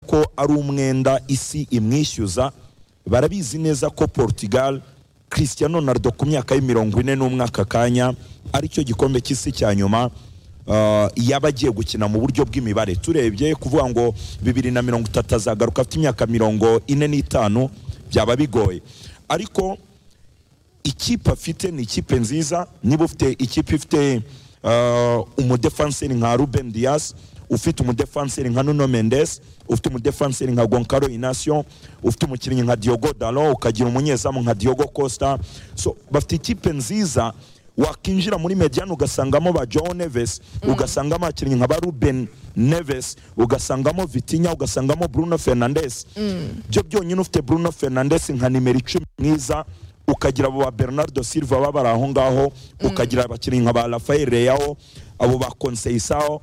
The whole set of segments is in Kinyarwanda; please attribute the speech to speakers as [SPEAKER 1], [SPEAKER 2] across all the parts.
[SPEAKER 1] ko ari umwenda isi imwishyuza barabizi neza ko Portugal Cristiano Ronaldo ku myaka y'imirongo ine n'umwaka kanya aricyo gikombe cy'isi cya nyuma uh, yaba agiye gukina mu buryo bw'imibare turebye kuvuga ngo bibiri na mirongo itatu azagaruka afite imyaka mirongo ine n'itanu byaba bigoye ariko ikipe afite ni ikipe nziza niba ufite ikipe ifite uh, umudefanseri nka Ruben Dias ufite umudefanseri nka Nuno Mendes ufite umudefanseri nka Goncalo Inacio ufite umukinnyi nka Diogo Dalot ukagira umunyezamu nka Diogo Costa so bafite ikipe nziza wakinjira muri Mediano ugasangamo ba João Neves ugasangamo abakinnyi nka ba Ruben Neves ugasangamo Vitinha ugasangamo Bruno Fernandes byo byonyine ufite Bruno Fernandes nka nimero icumi mwiza ukagira abo ba Bernardo Silva baba bari aho ngaho ukagira abakinnyi nka ba Rafael Leao abo ba Conceição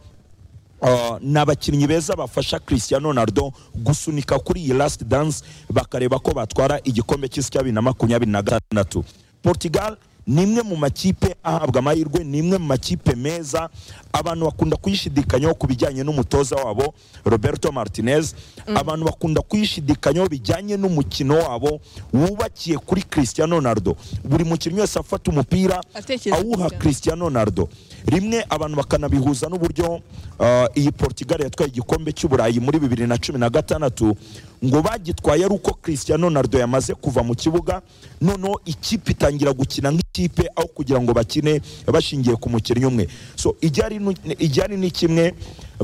[SPEAKER 1] Uh, ni abakinnyi beza bafasha Cristiano Ronaldo gusunika kuri iyi last dance bakareba ko batwara igikombe cy'isi cya bibiri na makumyabiri na gatandatu Portugal ni imwe mu makipe ahabwa amahirwe ni imwe mu makipe meza abantu bakunda kuyishidikanyaho ku bijyanye n'umutoza wabo Roberto Martinez abantu bakunda kuyishidikanyaho bijyanye n'umukino wabo wubakiye kuri Cristiano Ronaldo buri mukinnyi wese afata umupira
[SPEAKER 2] Atekereza
[SPEAKER 1] awuha
[SPEAKER 2] kujya.
[SPEAKER 1] Cristiano Ronaldo rimwe abantu bakanabihuza n'uburyo uh, iyi Portugal yatwaye igikombe cy'uburayi muri bibiri na cumi na gatandatu ngo bagitwaye ari uko Cristiano Ronaldo yamaze kuva mu kibuga noneho ikipe itangira gukina nk'ikipe aho kugira ngo bakine bashingiye ku mukinnyi umwe so ijyari nu- ijyari ni kimwe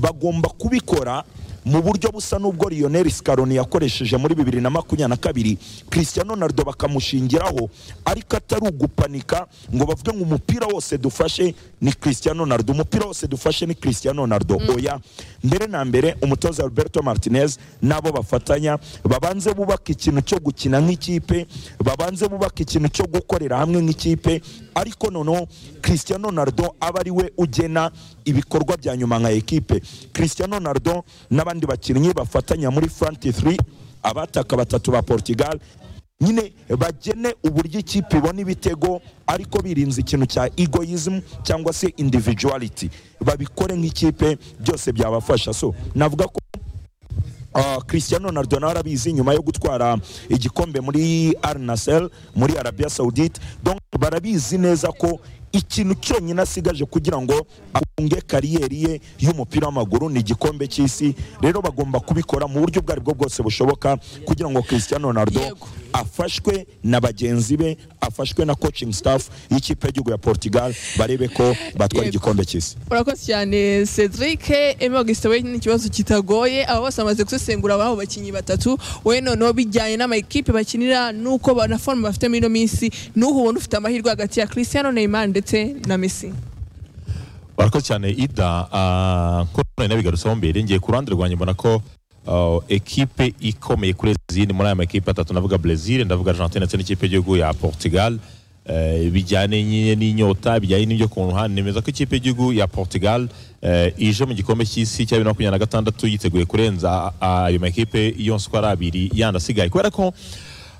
[SPEAKER 1] bagomba kubikora mu buryo busa n'ubwo Lionel Scaloni yakoresheje muri bibiri na makumyabiri na kabiri Cristiano Ronaldo bakamushingiraho ariko atari ugupanika ngo bavuge ngo umupira wose dufashe ni Cristiano Ronaldo umupira wose dufashe ni Cristiano Ronaldo oya mbere na mbere umutoza Roberto Martinez nabo bafatanya babanze bubaka ikintu cyo gukina nk'ikipe babanze bubaka ikintu cyo gukorera hamwe nk'ikipe ariko noneho Cristiano Ronaldo aba ari we ugena ibikorwa bya nyuma nka ekipe Cristiano Ronaldo n'abandi bakinnyi bafatanya muri Front 3 abataka batatu ba Portugal nyine bagene uburyo ikipe ibona ibitego ariko birinze ikintu cya egoism cyangwa se individuality babikore nk'ikipe byose byabafasha so navuga ko Uh, Cristiano Ronaldo nawe arabizi nyuma yo gutwara igikombe muri Al Nassr muri Arabia Saoudite donc barabizi neza ko ikintu cyonyine asigaje kugira ngo afunge kariyeri ye y'umupira w'amaguru ni igikombe cy'isi rero bagomba kubikora mu buryo ubwo aribwo bwose bushoboka kugira ngo Cristiano Ronaldo
[SPEAKER 2] Yego.
[SPEAKER 1] afashwe na bagenzi be afashwe na coaching staff y'ikipe y'igihugu ya Portugal barebe ko batwara
[SPEAKER 2] Yego.
[SPEAKER 1] igikombe cy'isi
[SPEAKER 2] urakoze cyane cedric emma gusa we ni ikibazo kitagoye aba bose bamaze gusesengura ababo bakinnyi batatu we noneho bijyanye n'amakipe bakinira n'uko ba- na forume bafite muri ino minsi n'uhu ubona ufite amahirwe hagati ya christian neymar ndetse na messi
[SPEAKER 3] barakoze cyane ida ah, ko nari nabigarutseho mbere ngiye ku ruhande rwanjye mbona ko ah, ekipe ikomeye kuri izindi muri aya makipe atatu ndavuga Brazil ndavuga Argentine ndetse n'ikipe y'igihugu ya Portugal eh, bijyanye nyine n'inyota bijyanye n'ibyo ku ruhande nemeza ko ikipe y'igihugu ya Portugal eh, ije mu gikombe cy'isi cya bibiri na makumyabiri na gatandatu yiteguye kurenza ah, ayo makipe yose uko ari abiri yandi asigaye kubera ko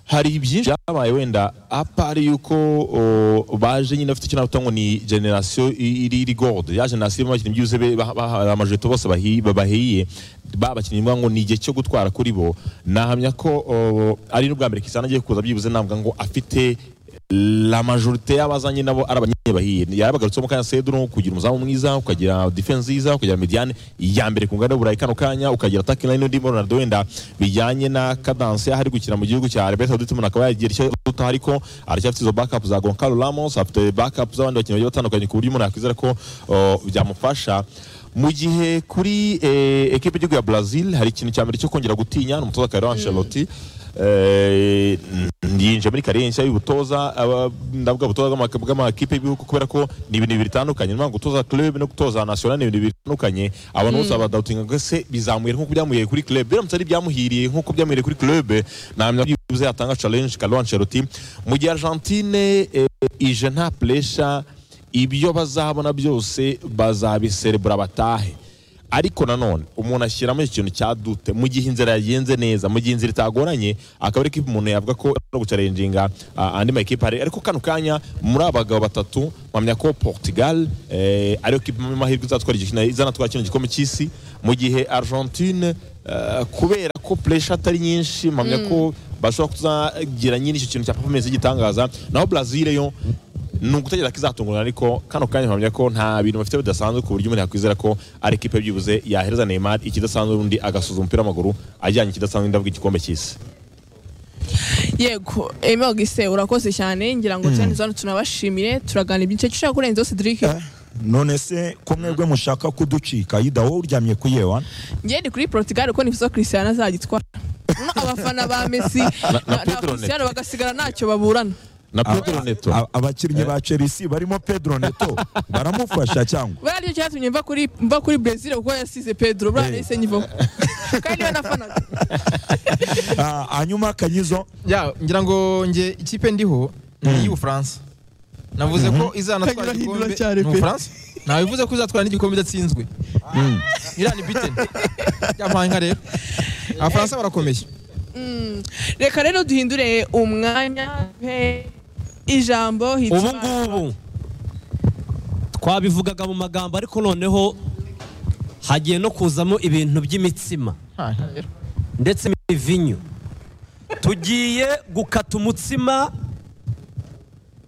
[SPEAKER 3] hari byinshi byabaye wenda apari yuko o, baje nyine bafite icyo navuga ngo ni generasiyo iri iri gode ya generasiyo irimo abakinnyi byuzuye be- bah- bah- amajeto bose bahi- bahiye ba bakinnyi mvuga ngo ni igihe cyo gutwara kuri bo nahamya ko o, ari n'ubwa mbere kisana agiye kuza byibuze navuga ngo afite la majorite y'abazanye nabo ari abanyene bahiye yarabagarutseho mu kanya Cedro kugira umuzamu mwiza ukagira defense nziza ukagira mediane ya mbere ku ngano burayi kano kanya ukagira attacking line ndimo Ronaldo wenda bijyanye na cadence y'aho ari gukina mu gihugu cya Arabia Saudite umuntu akaba yagira icyo duta ariko aracyafite izo backup za Goncalo Ramos afite backup z'abandi bakinnyi bagiye batandukanye ku buryo umuntu yakwizera ko uh, byamufasha mu gihe kuri eh, ekipe y'igihugu ya Brazil hari ikintu cya mbere cyo kongera gutinya ni umutoza Carlo Ancelotti Eh, n- yinjiye muri karensi y'ubutoza aba- ndavuga ubutoza bw'ama- bw'amakipe y'ibihugu kubera ko ni ibintu bibiri bitandukanye niyo gutoza club no gutoza national ni ibintu bibiri bitandukanye abantu bose badawutinga ko se bizamuye nk'uko byamuhiriye kuri club biramutse ari ibyamuhiriye nk'uko byamuhiriye kuri club namenya ko byibuze yatanga challenge Carlo Ancelotti mu gihe Argentine eh, ije nta pressure ibyo bazabona byose bazabiserebura batahe ariko nanone umuntu ashyiramo ikintu cya dute mu gihe inzira yagenze neza mu gihe inzira itagoranye akaba ariko umuntu yavuga ko no gucarenjinga ah, andi makipe hari ariko kano kanya muri aba bagabo batatu mpamya ko Portugal eh, ariyo kipe mu mahirwe izatwara igikina izanatwara kino gikombe cy'isi mu gihe Argentine eh, kubera ko puresha atari nyinshi mpamya ko bashobora kuzagira nyine icyo kintu cya performance y'igitangaza naho brazil yo ni ugutegereza ko izatungurana ariko kano kanya mpamya ko nta bintu bafite bidasanzwe ku buryo umuntu yakwizera ko ari ikipe byibuze yahereza Neymar ikidasanzwe ubundi agasuzuma umupira w'amaguru ajyanye ikidasanzwe ndavuga igikombe cy'isi
[SPEAKER 2] yego emogise urakoze cyane ngira ngo turane zano tunabashimire turaganira ibyinshi icyo ushaka kurenzaho cedric
[SPEAKER 1] none se ko mwebwe mushaka kuducika yida wowe uryamye ku yewa
[SPEAKER 2] njye ndi kuri portugal kuko nifuza ko christian azagitwara Noneho abafana ba messi na,
[SPEAKER 3] na
[SPEAKER 2] na
[SPEAKER 3] Pedro
[SPEAKER 2] christian bagasigara ntacyo baburana
[SPEAKER 3] na Pedro Neto
[SPEAKER 1] A- abakinnyi ba chelsea barimo pedro neto baramufasha cyangwa
[SPEAKER 2] buriya aricyo cyatumye mva kuri mva kuri brazil kuko yasize pedro buriya nahise nyivamo kandi niwe nafanaga
[SPEAKER 1] Ah, hanyuma kanyizo
[SPEAKER 4] ya ngira ngo nge ikipe ndiho ni iy'ubufaransa navuze ko izanatwara
[SPEAKER 2] Kanyura hindura
[SPEAKER 4] igikombe
[SPEAKER 2] cyane
[SPEAKER 4] ni
[SPEAKER 2] pe.
[SPEAKER 4] ubufaransa nawe bivuze ko izatwara n'igikombe idatsinzwe irani biteni yampaye inka rero abafaransa barakomeye
[SPEAKER 2] reka rero duhindure umwanya pe ijambo
[SPEAKER 5] ubu
[SPEAKER 2] hitwa
[SPEAKER 5] ngubu twabivugaga mu magambo ariko noneho hagiye no kuzamo ibintu by'imitsima
[SPEAKER 4] Ha, rero.
[SPEAKER 5] ndetse n'ibivinyu tugiye gukata umutsima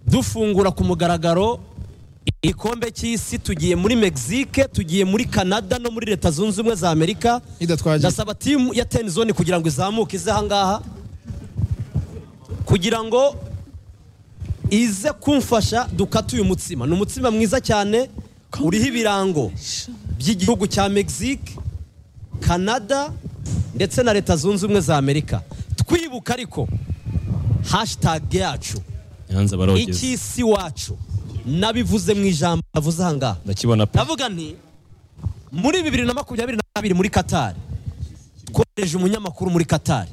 [SPEAKER 5] dufungura ku mugaragaro igikombe cy'isi tugiye muri mexique tugiye muri canada no muri leta zunze ubumwe za amerika
[SPEAKER 4] idatwagira
[SPEAKER 5] ndasaba timu ya tenizoni kugira ngo izamuke ize ahangaha kugira ngo ize kumfasha dukate uyu mutsima ni umutsima mwiza cyane uriho ibirango by'igihugu cya mexique canada ndetse na leta zunze ubumwe za amerika twibuka ariko hashitage yacu
[SPEAKER 6] yanze barogeza
[SPEAKER 5] icy'isi wacu nabivuze mu ijambo navuze ahangaha
[SPEAKER 6] ndakibona pe
[SPEAKER 5] ndavuga nti muri bibiri na makumyabiri na kabiri muri katari twohereje umunyamakuru muri katari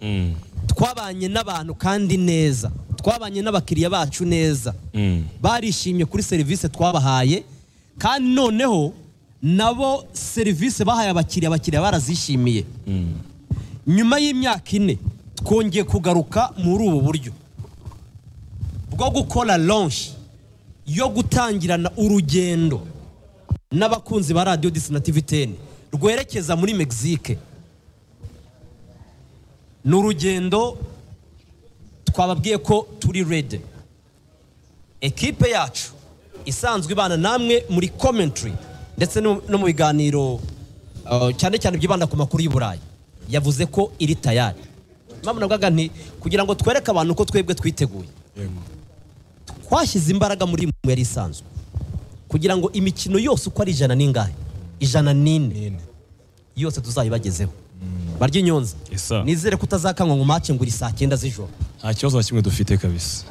[SPEAKER 6] Mm,
[SPEAKER 5] twabanye n'abantu kandi neza twabanye n'abakiriya bacu neza
[SPEAKER 6] mm.
[SPEAKER 5] barishimye kuri serivisi twabahaye kandi noneho nabo serivisi bahaye abakiriya abakiriya barazishimiye nyuma y'imyaka ine twongeye kugaruka muri ubu buryo bwo gukora launch yo gutangirana urugendo n'abakunzi ba radiyo disi na tivi teni rwerekeza muri mexique ni urugendo twababwiye ko turi rede ekipe yacu isanzwe ibana namwe muri commentary ndetse no no mu biganiro uh, cyane cyane byibanda ku makuru y'u Burayi yavuze ko iri tayari mpamvu navugaga nti kugira ngo twereke abantu ko twebwe twiteguye twashyize imbaraga muri iyi mwe yari isanzwe kugira ngo imikino yose uko ari ijana n'ingahe ijana n'ine yose tuzayibagezeho barya inyonza
[SPEAKER 6] Yes, sir.
[SPEAKER 5] nizere ko utazakanywa ngo mace ngo uri saa cyenda z'ijoro
[SPEAKER 6] nta kibazo na kimwe dufite kabisa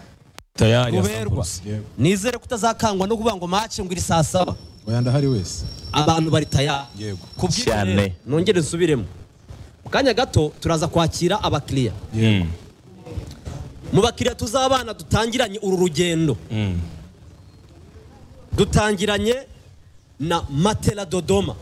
[SPEAKER 6] tayari ya
[SPEAKER 5] ruberwa
[SPEAKER 6] Samples.
[SPEAKER 5] nizere ko utazakangwa no kuvuga ngo mace ngo iri saa saba
[SPEAKER 7] oya ndahari wese
[SPEAKER 5] abantu bari taya
[SPEAKER 7] Yego.
[SPEAKER 5] ku bw'ibyo
[SPEAKER 3] Cyane.
[SPEAKER 5] rero, nongere nsubiremo mu kanya gato turaza kwakira abakiriya
[SPEAKER 6] Mm,
[SPEAKER 5] mu bakiriya tuzabana dutangiranye uru rugendo
[SPEAKER 6] mm.
[SPEAKER 5] dutangiranye na matela dodoma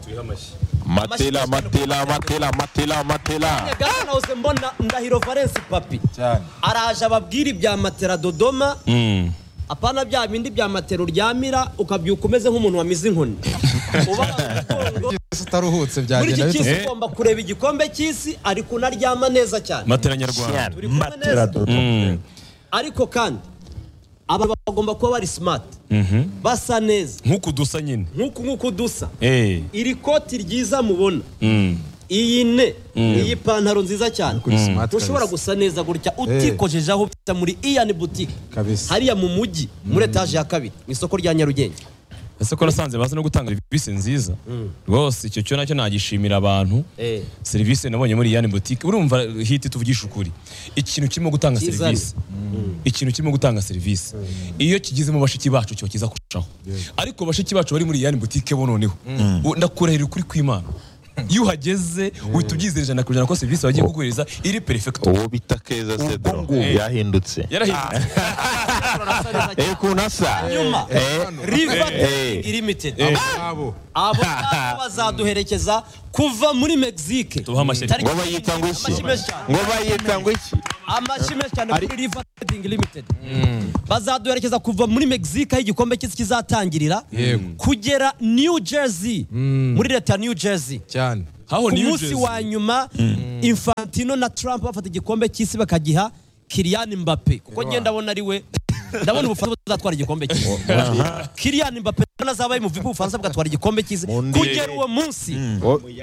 [SPEAKER 3] matela matela matela matela matela
[SPEAKER 5] gato nahoze mbona ndahiro valence papi
[SPEAKER 7] cyane
[SPEAKER 5] araje ababwira ibya matela dodoma
[SPEAKER 6] Mm.
[SPEAKER 5] apana bya bindi bya matela uryamira ukabyuka umeze nk'umuntu wamize inkoni ubabaye umugongo
[SPEAKER 4] Ese utaruhutse
[SPEAKER 5] muri
[SPEAKER 4] byagenda
[SPEAKER 5] iki
[SPEAKER 4] bite
[SPEAKER 5] cy'isi
[SPEAKER 6] Eh.
[SPEAKER 5] ugomba kureba igikombe cy'isi ariko unaryama neza cyane
[SPEAKER 6] matela nyarwanda
[SPEAKER 5] Turi kumwe neza.
[SPEAKER 1] matera dodo
[SPEAKER 6] Mm,
[SPEAKER 5] ariko kandi aba bagomba kuba bari simati
[SPEAKER 6] mhm.
[SPEAKER 5] basa neza
[SPEAKER 6] nk'uku dusa nyine
[SPEAKER 5] nk'uku nk'uko dusa
[SPEAKER 6] Eh,
[SPEAKER 5] iri koti ryiza mubona
[SPEAKER 6] mm.
[SPEAKER 5] iyi ne iyi pantaro nziza cyane
[SPEAKER 7] smart
[SPEAKER 5] ushobora gusa neza gutya utikojeje aho bita muri iyani butike
[SPEAKER 7] Kabisa.
[SPEAKER 5] hariya mu mujyi muri etaje ya kabiri mu isoko rya nyarugenge
[SPEAKER 6] ese ko nasanze bazi no gutanga serivisi nziza rwose icyo cyo nacyo nagishimira abantu
[SPEAKER 5] Eh.
[SPEAKER 6] serivisi nabonye muri yani butike urumva hiti tuvugisha ukuri ikintu kirimo gutanga
[SPEAKER 5] Kizana.
[SPEAKER 6] serivisi ikintu kirimo gutanga serivisi iyo kigize mu bashiki bacu cyo kiza kurushaho ariko bashiki bacu bari muri yani butike bo noneho U- ndakurahira ukuri kw'imana iyo uhageze uhita ubyizera ijana ku ijana ko serivisi bagiye kuguhereza iri perifegitu
[SPEAKER 3] uwo bita keza cedro yahindutse
[SPEAKER 6] yarahindutse
[SPEAKER 3] ukuntu asa
[SPEAKER 5] nyuma riva
[SPEAKER 3] Eh.
[SPEAKER 5] limited
[SPEAKER 7] abo
[SPEAKER 5] abo ngabo bazaduherekeza kuva muri mexique
[SPEAKER 6] Tubahe amashyi.
[SPEAKER 5] Tariki-
[SPEAKER 3] ngo bayita ngo iki
[SPEAKER 5] Amashyi menshi cyane.
[SPEAKER 3] ngo bayita ngo iki
[SPEAKER 5] amashyi menshi cyane kuri riva trading limited bazaduherekeza kuva muri mexique aho igikombe cy'isi kizatangirira kugera new jersey muri leta ya new jersey
[SPEAKER 4] cyane
[SPEAKER 6] haho
[SPEAKER 5] ku
[SPEAKER 6] New
[SPEAKER 5] munsi
[SPEAKER 6] Jersey.
[SPEAKER 5] wa nyuma infant Infantino na Trump bafata igikombe cy'isi bakagiha Kylian Mbappe kuko ngenda ndabona ari we ndabona ubufaransa buzatwara igikombe cy'isi Kylian Mbappe ndabona azaba ari mu vipu ubufaransa bwatwara igikombe cy'isi
[SPEAKER 3] Mundi-
[SPEAKER 5] kugera uwo munsi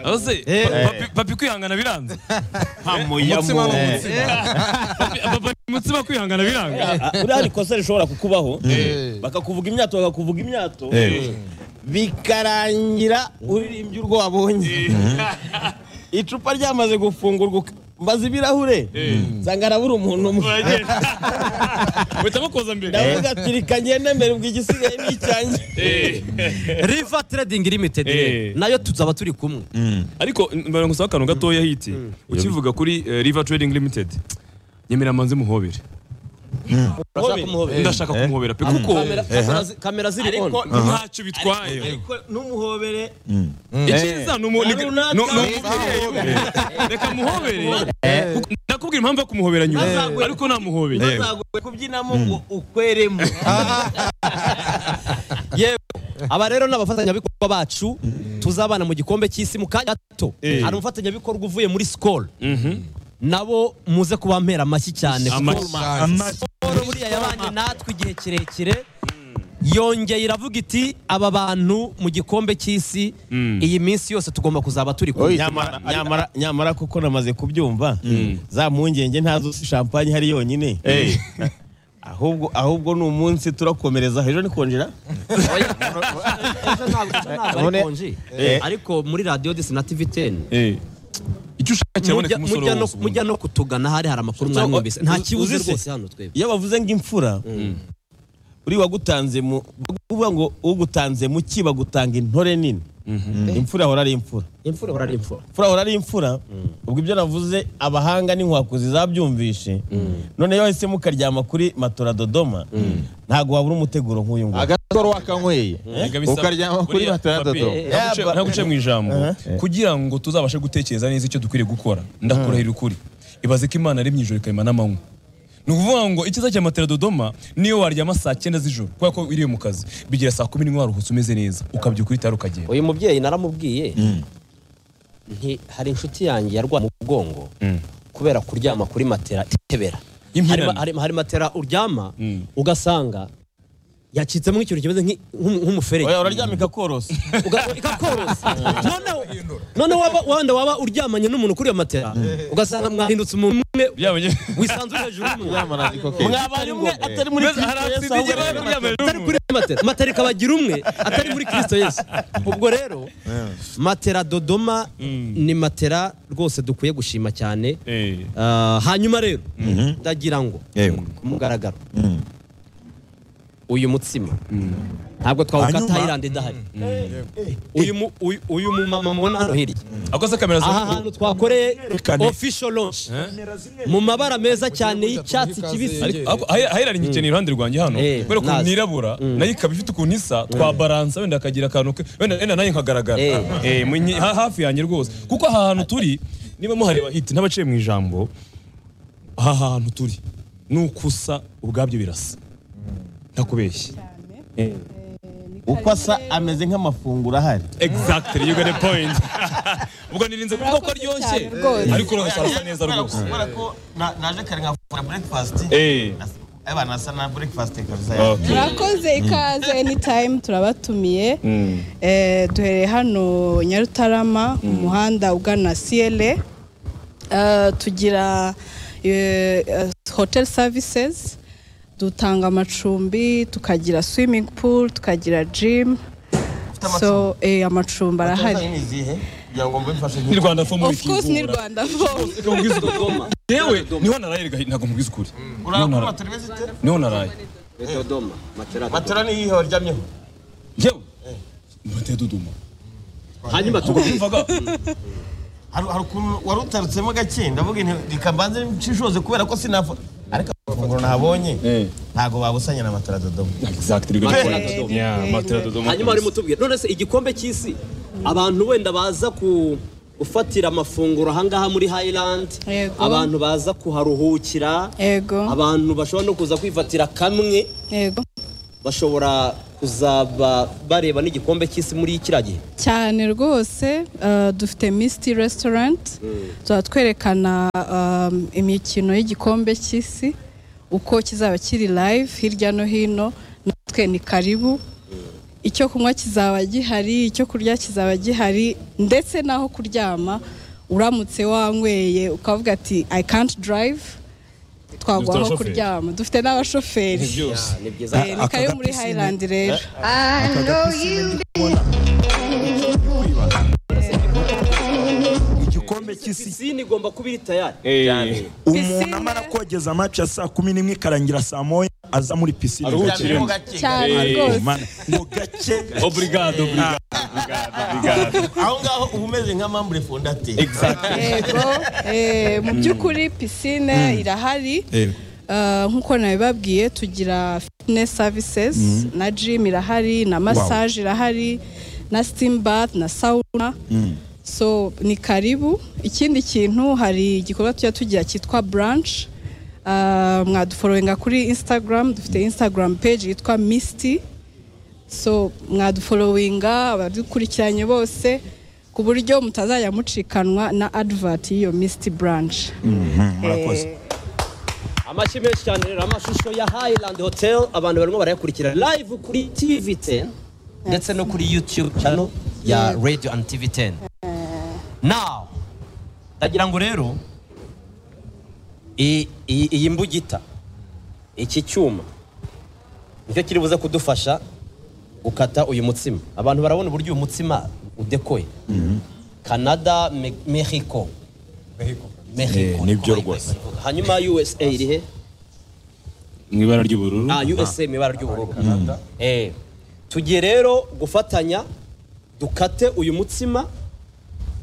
[SPEAKER 6] Aze,
[SPEAKER 4] Eh.
[SPEAKER 6] pa- papi- papi kwihangana biranze
[SPEAKER 4] umutsima ni
[SPEAKER 3] Eh.
[SPEAKER 4] umutsima
[SPEAKER 6] Papi- papa ni umutsima kwihangana biranga
[SPEAKER 7] buriya hari kosa rishobora kukubaho bakakuvuga imyato bakakuvuga imyato bikarangira uririmbye urwo wabonye icupa ryamaze gufungurwa uka- mbaza ibirahure nsanga harabura umuntu umwe
[SPEAKER 6] uhitamo koza mbere
[SPEAKER 7] ndavuga ati reka ngende mbere ubwo igisigaye ni icyanjye
[SPEAKER 5] River Trading Limited
[SPEAKER 6] Eh.
[SPEAKER 5] nayo tuzaba turi kumwe
[SPEAKER 6] ariko mbona ngusaba akantu gatoya hiti ukivuga kuri eh, river trading limited nyemera manze muhobere
[SPEAKER 5] Urashaka kumuhobera?
[SPEAKER 6] ndashaka kumuhobera pe kuko
[SPEAKER 5] Kamera- kamera zi- kamera ziri on
[SPEAKER 6] ntacyo bitwaye
[SPEAKER 5] Ariko numuhobere
[SPEAKER 6] icyiza ni umu- ni- ni-
[SPEAKER 5] Runaka.
[SPEAKER 6] ni umubyeyi reka muhobere Kuko- ndakubwira impamvu yo kumuhobera nyuma
[SPEAKER 7] Ntazagwe-
[SPEAKER 6] ariko namuhobeye
[SPEAKER 7] ntabwo kubyinamo ngo ukweremo
[SPEAKER 5] aba rero ni abafatanyabikorwa bacu tuzabana mu gikombe cy'isi mu kanya gato hari umufatanyabikorwa uvuye muri sikoro nabo muze kuba mpera amashyi cyane kuko sikoro buriya yabanye natwe igihe kirekire yongeye iravuga iti aba bantu mu gikombe cy'isi iyi minsi yose tugomba kuzaba turi kumwe
[SPEAKER 7] nyamara, nyamara, nyamara kuko namaze kubyumva za mpungenge ntazo si champagne hari yonyine ahubwo ahubwo ni umunsi turakomereza ejo ni konjera
[SPEAKER 5] Ejo ntabwo- ejo ntabwo ari konji. ariko muri radiyo disi na tivi teni
[SPEAKER 6] icyo ushaka kiraboneka umusore wose ubundi.
[SPEAKER 5] mujya no kutugana hari hari amakuru mwari mwumvise nta kibuze
[SPEAKER 7] Uzi se?
[SPEAKER 5] rwose hano twebwe
[SPEAKER 7] iyo bavuze ngo imfura uri wagutanze mu bavuga ngo ugutanze mu ki bagutanga intore nini imfura ahora ari imfura
[SPEAKER 5] imfura ihora ari imfura
[SPEAKER 7] imfura ahora ari imfura ubwo ibyo navuze abahanga n'inkwakuzi zabyumvishe noneho ese mukaryama kuri matora dodoma ntago wabura umuteguro nk'uyu nguyu
[SPEAKER 4] agatoro wakanyweye
[SPEAKER 6] Erega bisaba-
[SPEAKER 4] ukaryama kuri
[SPEAKER 6] buriya,
[SPEAKER 4] matara
[SPEAKER 6] papi,
[SPEAKER 4] dodo
[SPEAKER 6] ntaguce-
[SPEAKER 7] Yeah,
[SPEAKER 6] ntaguce mu ijambo kugira ngo tuzabashe gutekereza neza icyo dukwiriye gukora ndakurahira ukuri ibaze ko imana aremye ijoro ikayima n'amanywa ni ukuvuga ngo icyiza cya matera dodoma niyo waryama saa cyenda z'ijoro kubera ko iriwe mu kazi bigera saa kumi n'imwe waruhutse umeze neza ukabyuka uhita ukagenda
[SPEAKER 5] uyu mubyeyi naramubwiye nti hari inshuti yanjye yarwaye mu mugongo kubera kuryama kuri matera itebera hari,
[SPEAKER 6] Impirane.
[SPEAKER 5] ma- hari, hari matera uryama ugasanga yacitsemo ikintu kimeze nk'i- nk'umu- nk'umuferege
[SPEAKER 7] oya uraryama ikakorose
[SPEAKER 5] Uga- ikakorosa noneho noneho waba- wenda waba uryamanye n'umuntu kuri iyo matera ugasanga mwahindutse umuntu umwe
[SPEAKER 6] Byaba byo-
[SPEAKER 5] wisanzwe hejuru y'umuntu
[SPEAKER 7] mwabari umwe atari muri kristo yesu ahubwo ari muri
[SPEAKER 5] atari kuri matera matera ikabagira umwe atari muri kirisito yesu ubwo rero matera dodoma ni matera rwose dukwiye gushima cyane
[SPEAKER 6] Eh.
[SPEAKER 5] Ah, hanyuma rero ndagira ngo
[SPEAKER 1] Yego.
[SPEAKER 5] ku mugaragaro uyu mutsima ntabwo
[SPEAKER 1] Hanyuma-
[SPEAKER 5] twawukata ayiranda idahari uyu mu- uyu- uyu mumama mubona hano hirya
[SPEAKER 6] akoze kamera za
[SPEAKER 5] aha hantu twakoreye
[SPEAKER 1] Rekane.
[SPEAKER 5] official launch mu mabara meza cyane y'icyatsi kibisi
[SPEAKER 6] Ariko ahe- ahera rinyikeneye iruhande rwanjye hano
[SPEAKER 5] Eh,
[SPEAKER 6] kubera ko
[SPEAKER 5] nazi.
[SPEAKER 6] nirabura nayo ikaba ifite ukuntu isa twabaransa wenda akagira akantu ke wenda wenda nayo nkagaragara
[SPEAKER 5] Eh.
[SPEAKER 6] Eh, mu nyi- ha- hafi yanjye rwose kuko aha hantu turi niba muhareba hiti ntabaciye mu ijambo aha hantu turi ni uko usa ubwabyo birasa ntakubeshye
[SPEAKER 7] uko asa ameze nk'amafunguro ahari
[SPEAKER 6] exactly you got a point ubwo nirinze kuvuga ko aryoshye
[SPEAKER 2] Urakoze cyane rwose.
[SPEAKER 6] ariko rwose arasa neza rwose
[SPEAKER 7] kubera ko na- naje kare nkafungura breakfast
[SPEAKER 6] eh
[SPEAKER 7] aba nasa na breakfast kabisa
[SPEAKER 6] okay
[SPEAKER 8] murakoze ikaze anytime turabatumiye Eh, duhereye hano nyarutarama ku muhanda ugana siyere tugira eh, eh, hotel services dutanga amacumbi tukagira swimming pool tukagira gym so eh, amacumbi arahari
[SPEAKER 7] ni izihe kugira ngo mbifashe
[SPEAKER 6] ni rwanda fo muri
[SPEAKER 8] of course ni rwanda phone
[SPEAKER 6] yewe niho naraye rega- ntabwo mubwiza ukuri Niho naraye.
[SPEAKER 7] turi beze ite
[SPEAKER 6] niho naraye
[SPEAKER 5] dodoma matera
[SPEAKER 7] matora ni iyihe waryamyeho
[SPEAKER 6] yewe mbateye duduma
[SPEAKER 5] hanyuma tugufi
[SPEAKER 6] mvaga
[SPEAKER 7] hari hari ukuntu wari utarutsemo gake ndavuga inti- reka mbanze nshishoze kubera ko sinafa ariko amafunguro nahabonye ntabwo babusanya na matora dodomo
[SPEAKER 6] exactly
[SPEAKER 5] Matera Dodoma. hanyuma wari mutubwira none se igikombe cy'isi abantu wenda baza ku gufatira amafunguro ahangaha muri highland
[SPEAKER 8] Yego.
[SPEAKER 5] abantu baza kuharuhukira
[SPEAKER 8] yego
[SPEAKER 5] abantu bashobora no kuza kwifatira kamwe
[SPEAKER 8] yego
[SPEAKER 5] bashobora uzaba bareba n'igikombe cy'isi muri kiriya gihe
[SPEAKER 8] cyane rwose eh, dufite misiti resitorenti tuba twerekana um, imikino y'igikombe cy'isi uko kizaba kiri live hirya no hino natwe ni karibu icyo kunywa kizaba gihari icyo kurya kizaba gihari ndetse n'aho kuryama uramutse wanyweye ukavuga ati i can't drive twaguha aho
[SPEAKER 6] abashoferi.
[SPEAKER 8] kuryama dufite n'abashoferi
[SPEAKER 5] Ah, ni byiza
[SPEAKER 8] Eh, ni kayo muri highland rero
[SPEAKER 1] igikombe cy'isi
[SPEAKER 5] pisine igomba kuba iri tayari
[SPEAKER 1] umuntu amara kogeza amaci ya saa kumi n'imwe ikarangira saa moya aza muri pisine
[SPEAKER 3] Aruhukiremo.
[SPEAKER 8] cyane
[SPEAKER 3] Eh,
[SPEAKER 8] rwose
[SPEAKER 1] Man, ngo gake
[SPEAKER 6] obrigado obrigado obrigado
[SPEAKER 7] aho ngaho uba umeze nka mambure fondate
[SPEAKER 8] yego eh, mu by'ukuri pisine irahari Eh, nk'uko nabibabwiye tugira fitness services na gym irahari na massage irahari na steam bath na sauna so ni karibu ikindi kintu hari igikorwa tujya tugira cyitwa branch Eh, mwaduforowenga kuri instagram dufite instagram page yitwa misty so mwadufolowinga abadukurikiranye bose ku buryo mutazajya mucikanwa na advert y'iyo misiti buranshi
[SPEAKER 1] murakoze
[SPEAKER 5] amashyi menshi cyane rero amashusho ya highland hotel abantu barimo barayakurikira live kuri tv 10 ndetse no kuri youtube channel ya radio and tv 10 now ndagira ngo rero i- i- iyi mbugita iki cyuma nicyo kiri buze kudufasha gukata uyu mutsima abantu barabona uburyo uyu mutsima udekoye canada Me- mexico mexico
[SPEAKER 1] nibyo rwose.
[SPEAKER 5] hanyuma usa irihe
[SPEAKER 6] mu ibara ry'ubururu
[SPEAKER 5] Ah, USA mu ibara ry'ubururu. Eh, tugiye rero gufatanya dukate uyu mutsima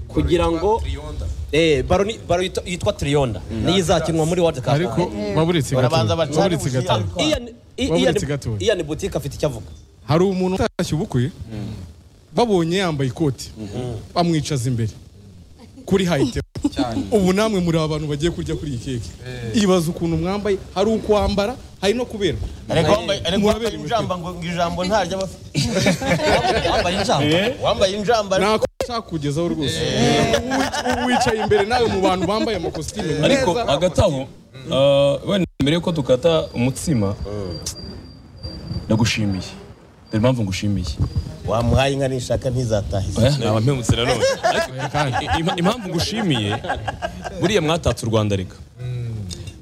[SPEAKER 5] kugira ngo eh baro ni- baro yitwa- yitwa Trionda. Niyo izakinwa muri World Cup.
[SPEAKER 4] ariko waburitse
[SPEAKER 7] Barabanza
[SPEAKER 4] igatuba
[SPEAKER 7] bacana
[SPEAKER 4] waburitse
[SPEAKER 7] ubushira.
[SPEAKER 4] igatuba
[SPEAKER 5] Ian I-
[SPEAKER 4] Wabura
[SPEAKER 5] Ian-
[SPEAKER 4] iki gatoya?
[SPEAKER 5] Ian Boutique afite icyo avuga.
[SPEAKER 4] hari umuntu utashye ubukwe babonye yambaye ikoti bamwicaza imbere kuri hayite ubu namwe muri abantu bagiye kurya kuri iyi keke ibaza ukuntu mwambaye hari ukwambara hari no kuberwa
[SPEAKER 7] ariko wambaye ariko wambaye
[SPEAKER 4] Mwaberewe
[SPEAKER 7] injamba ngo ngo ijambo ntaryo aba afite.
[SPEAKER 5] Wambaye injamba.
[SPEAKER 7] wambaye injamba ariko
[SPEAKER 4] nako nshaka kugezaho rwose Uwi- uwicaye imbere nawe mu bantu bambaye amakositimu
[SPEAKER 6] ariko
[SPEAKER 4] neza
[SPEAKER 6] hagati aho ah, wenda mbere yuko dukata umutsima ndagushimiye dore impamvu ngushimiye
[SPEAKER 7] wamuhaye inka nishaka ntizatahe
[SPEAKER 6] Oya, naba mpemutse na none Ariko i- i- impamvu ngushimiye buriya mwatatse u rwanda reka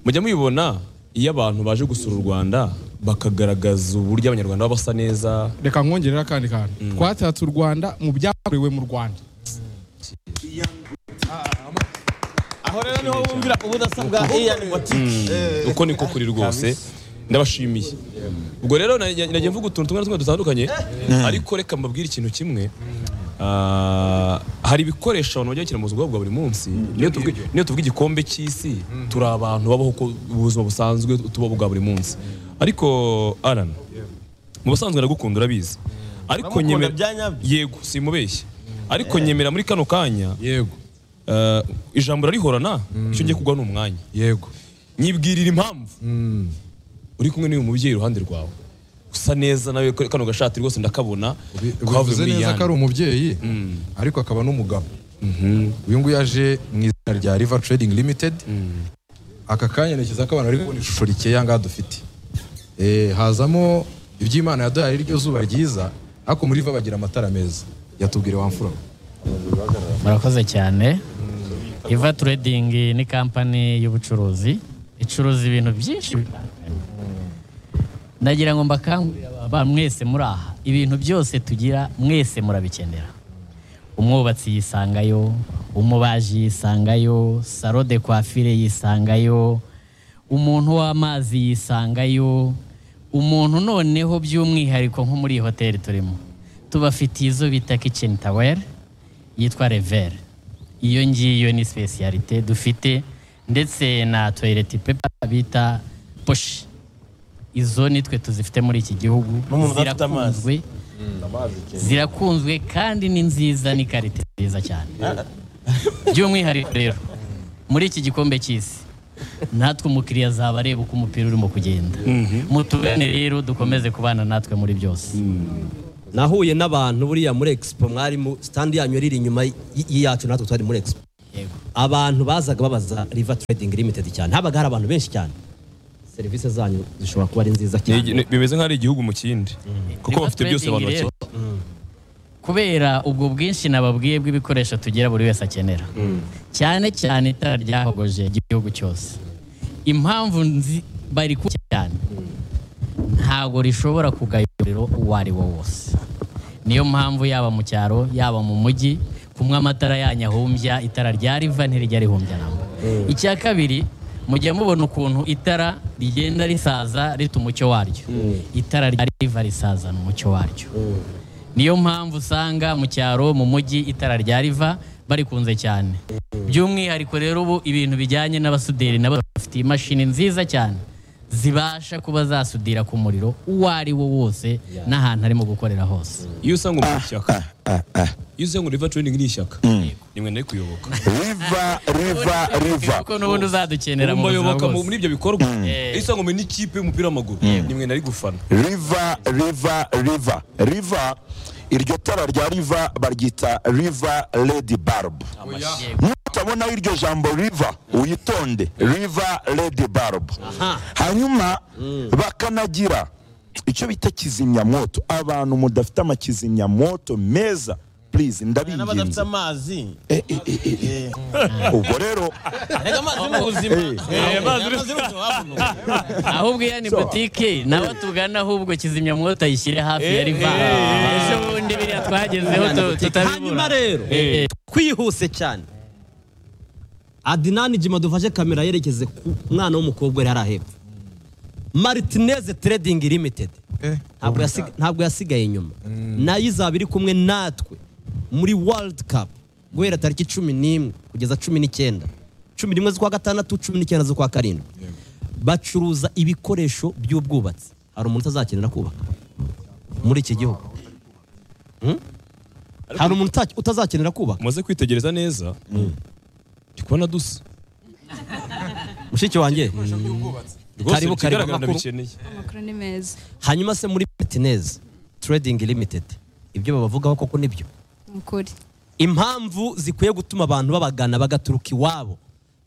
[SPEAKER 6] mujya mubibona iyo abantu baje gusura u rwanda bakagaragaza uburyo abanyarwanda baba basa neza
[SPEAKER 4] reka nkongerera akandi kantu twatatse u rwanda mu byakorewe mu rwanda
[SPEAKER 7] aho rero niho bumvira ubudasa bwa Ian Boutique
[SPEAKER 6] uko niko kuri rwose ndabashimiye ubwo rero najya najya mvuga utuntu tumwe na tumwe dutandukanye ariko reka mbabwire ikintu kimwe Ah, hari ibikoresho abantu bajya bakina mu buzima bwabo bwa buri munsi niyo tuvuga niyo tuvuga igikombe cy'isi turi abantu babaho uko ubuzima busanzwe tubaho bwa buri munsi ariko Alan mu busanzwe ndagukunda urabizi ariko
[SPEAKER 7] Uramukunda
[SPEAKER 6] nyemera
[SPEAKER 7] bya nyabyo.
[SPEAKER 6] yego simubeshye ariko nyemera muri kano kanya
[SPEAKER 4] yego
[SPEAKER 6] ah, ijambo rarihorana icyo ngiye kugwa ni umwanya
[SPEAKER 4] yego
[SPEAKER 6] nyibwirira impamvu uri kumwe n'uyu mubyeyi iruhande rwawe usa neza nawe ko- kano gashati rwose ndakabona
[SPEAKER 9] ubivuze
[SPEAKER 6] muri
[SPEAKER 9] neza ko ari
[SPEAKER 6] Yann.
[SPEAKER 9] umubyeyi ariko akaba n'umugabo uyu nguyu yaje mu izina rya riva trading limited aka kanya ntekereza ko abantu bari kubona ishusho rikeya ngaha dufite Eh, hazamo iby'imana yaduhaye iryo zuba ryiza ariko muri riva bagira amatara meza yatubwire wamfura we.
[SPEAKER 10] murakoze cyane iva turedingi ni kampani y'ubucuruzi icuruza ibintu byinshi bitandukanye ndagira ngo mbakangurire aba- aba- mwese muri aha ibintu byose tugira mwese murabikenera umwubatsi yisangayo umubaji yisangayo saro de kwafire yisangayo umuntu w'amazi yisangayo umuntu noneho by'umwihariko nko muri iyi hoteli turimo tubafitiye izo bita kitchen towel yitwa rever iyo ngiyo ni specialite dufite ndetse na toilet paper bita poshi izo nitwe tuzifite muri iki gihugu
[SPEAKER 7] N'umuntu udafite amazi.
[SPEAKER 10] zirakunzwe zirakunzwe kandi ni nziza ni karite nziza cyane by'umwihariko rero muri iki gikombe cy'isi natwe umukiriya azaba areba uko umupira urimo kugenda mutugane rero dukomeze kubana natwe muri byose
[SPEAKER 5] nahuye n'abantu buriya muri expo mwarimu sitandi yanyu yari iri inyuma y- y'iyacu natwe twari muri expo abantu bazaga babaza river trading limited cyane habaga hari abantu benshi cyane serivisi zanyu zishobora kuba ari nziza
[SPEAKER 6] Ni
[SPEAKER 5] cyane
[SPEAKER 6] igi- ni- bimeze nk'aho ari igihugu mu kindi kuko bafite byose abantu
[SPEAKER 10] Rero,
[SPEAKER 6] bakina
[SPEAKER 10] kubera ubwo bwinshi nababwiye bw'ibikoresho tugira buri wese akenera cyane cyane itara ryahogoje igihugu cyose impamvu nzi bari ku cyane ntabwo rishobora kugaya umuriro uwo ari wo wose niyo mpamvu yaba mu cyaro yaba mu mujyi kumwe amatara yanyu ahumbya itara rya riva ntirijya rihumbya namba icya kabiri mujya mubona ukuntu itara rigenda risaza rita umucyo waryo itara rya riva risazana umucyo waryo niyo mpamvu usanga mu cyaro mu mujyi itara rya riva barikunze cyane by'umwihariko rero ubu ibintu bijyanye n'abasuderi nabo bafite imashini nziza cyane zibasha kuba zasudira ku muriro uwo ari wo wose n'ahantu arimo gukorera hose
[SPEAKER 6] iyo usanga umuntu ishyaka iyo usanga river training ni ishyaka nimwe nari kuyoboka
[SPEAKER 1] riva riva riva
[SPEAKER 10] kuko n'ubundi uzadukenera mu buzima
[SPEAKER 6] mubayoboka
[SPEAKER 10] bwose
[SPEAKER 6] muri ibyo bikorwa
[SPEAKER 10] Eh.
[SPEAKER 6] iyo usanga muri n'ikipe y'umupira w'amaguru nimwe nari gufana
[SPEAKER 1] riva riva riva riva iryo tara rya riva baryita riva ledi barb nutabona iryo jambo riva uyitonde riva ledi barb hanyuma bakanagira icyo bita kizimyamwoto abantu mudafite amakizimyamwoto meza please
[SPEAKER 7] n'abadafite
[SPEAKER 1] ndabinginze
[SPEAKER 7] amazi
[SPEAKER 1] Eh, eh, eh, eh, eh. ubwo rero
[SPEAKER 7] reka amazi ni ubuzima amazi ni ubuzima havuno.
[SPEAKER 10] ahubwo iya ni butike nawe tugana ahubwo kizimyamwoto ayishyire hafi ya riva ejo bundi biriya twagezeho tu- tutabibura
[SPEAKER 5] hanyuma rero
[SPEAKER 10] Eh.
[SPEAKER 5] twihuse cyane adinani jima dufashe kamera yerekeze ku mwana w'umukobwa uri hariya hepfo maritineze trading limited ntabwo yasig- ntabwo yasigaye inyuma nayo izaba iri kumwe natwe muri world cup guhera tariki cumi n'imwe kugeza cumi n'icyenda cumi n'imwe z'ukwa gatandatu cumi n'icyenda z'ukwa karindwi bacuruza ibikoresho by'ubwubatsi hari umuntu utazakenera kubaka muri iki gihugu Hmm? hari umuntu uta- utazakenera kubaka
[SPEAKER 6] umaze kwitegereza neza ndi kubona dusa
[SPEAKER 5] mushiki wanjye
[SPEAKER 6] rwose
[SPEAKER 5] Karibu, karibu,
[SPEAKER 6] ikigaragara
[SPEAKER 5] amakuru.
[SPEAKER 6] ndabikeneye
[SPEAKER 11] amakuru ni meza
[SPEAKER 5] hanyuma se muri martinez trading limited ibyo babavugaho koko nibyo
[SPEAKER 11] ni ukuri
[SPEAKER 5] impamvu zikwiye gutuma abantu babagana bagaturuka iwabo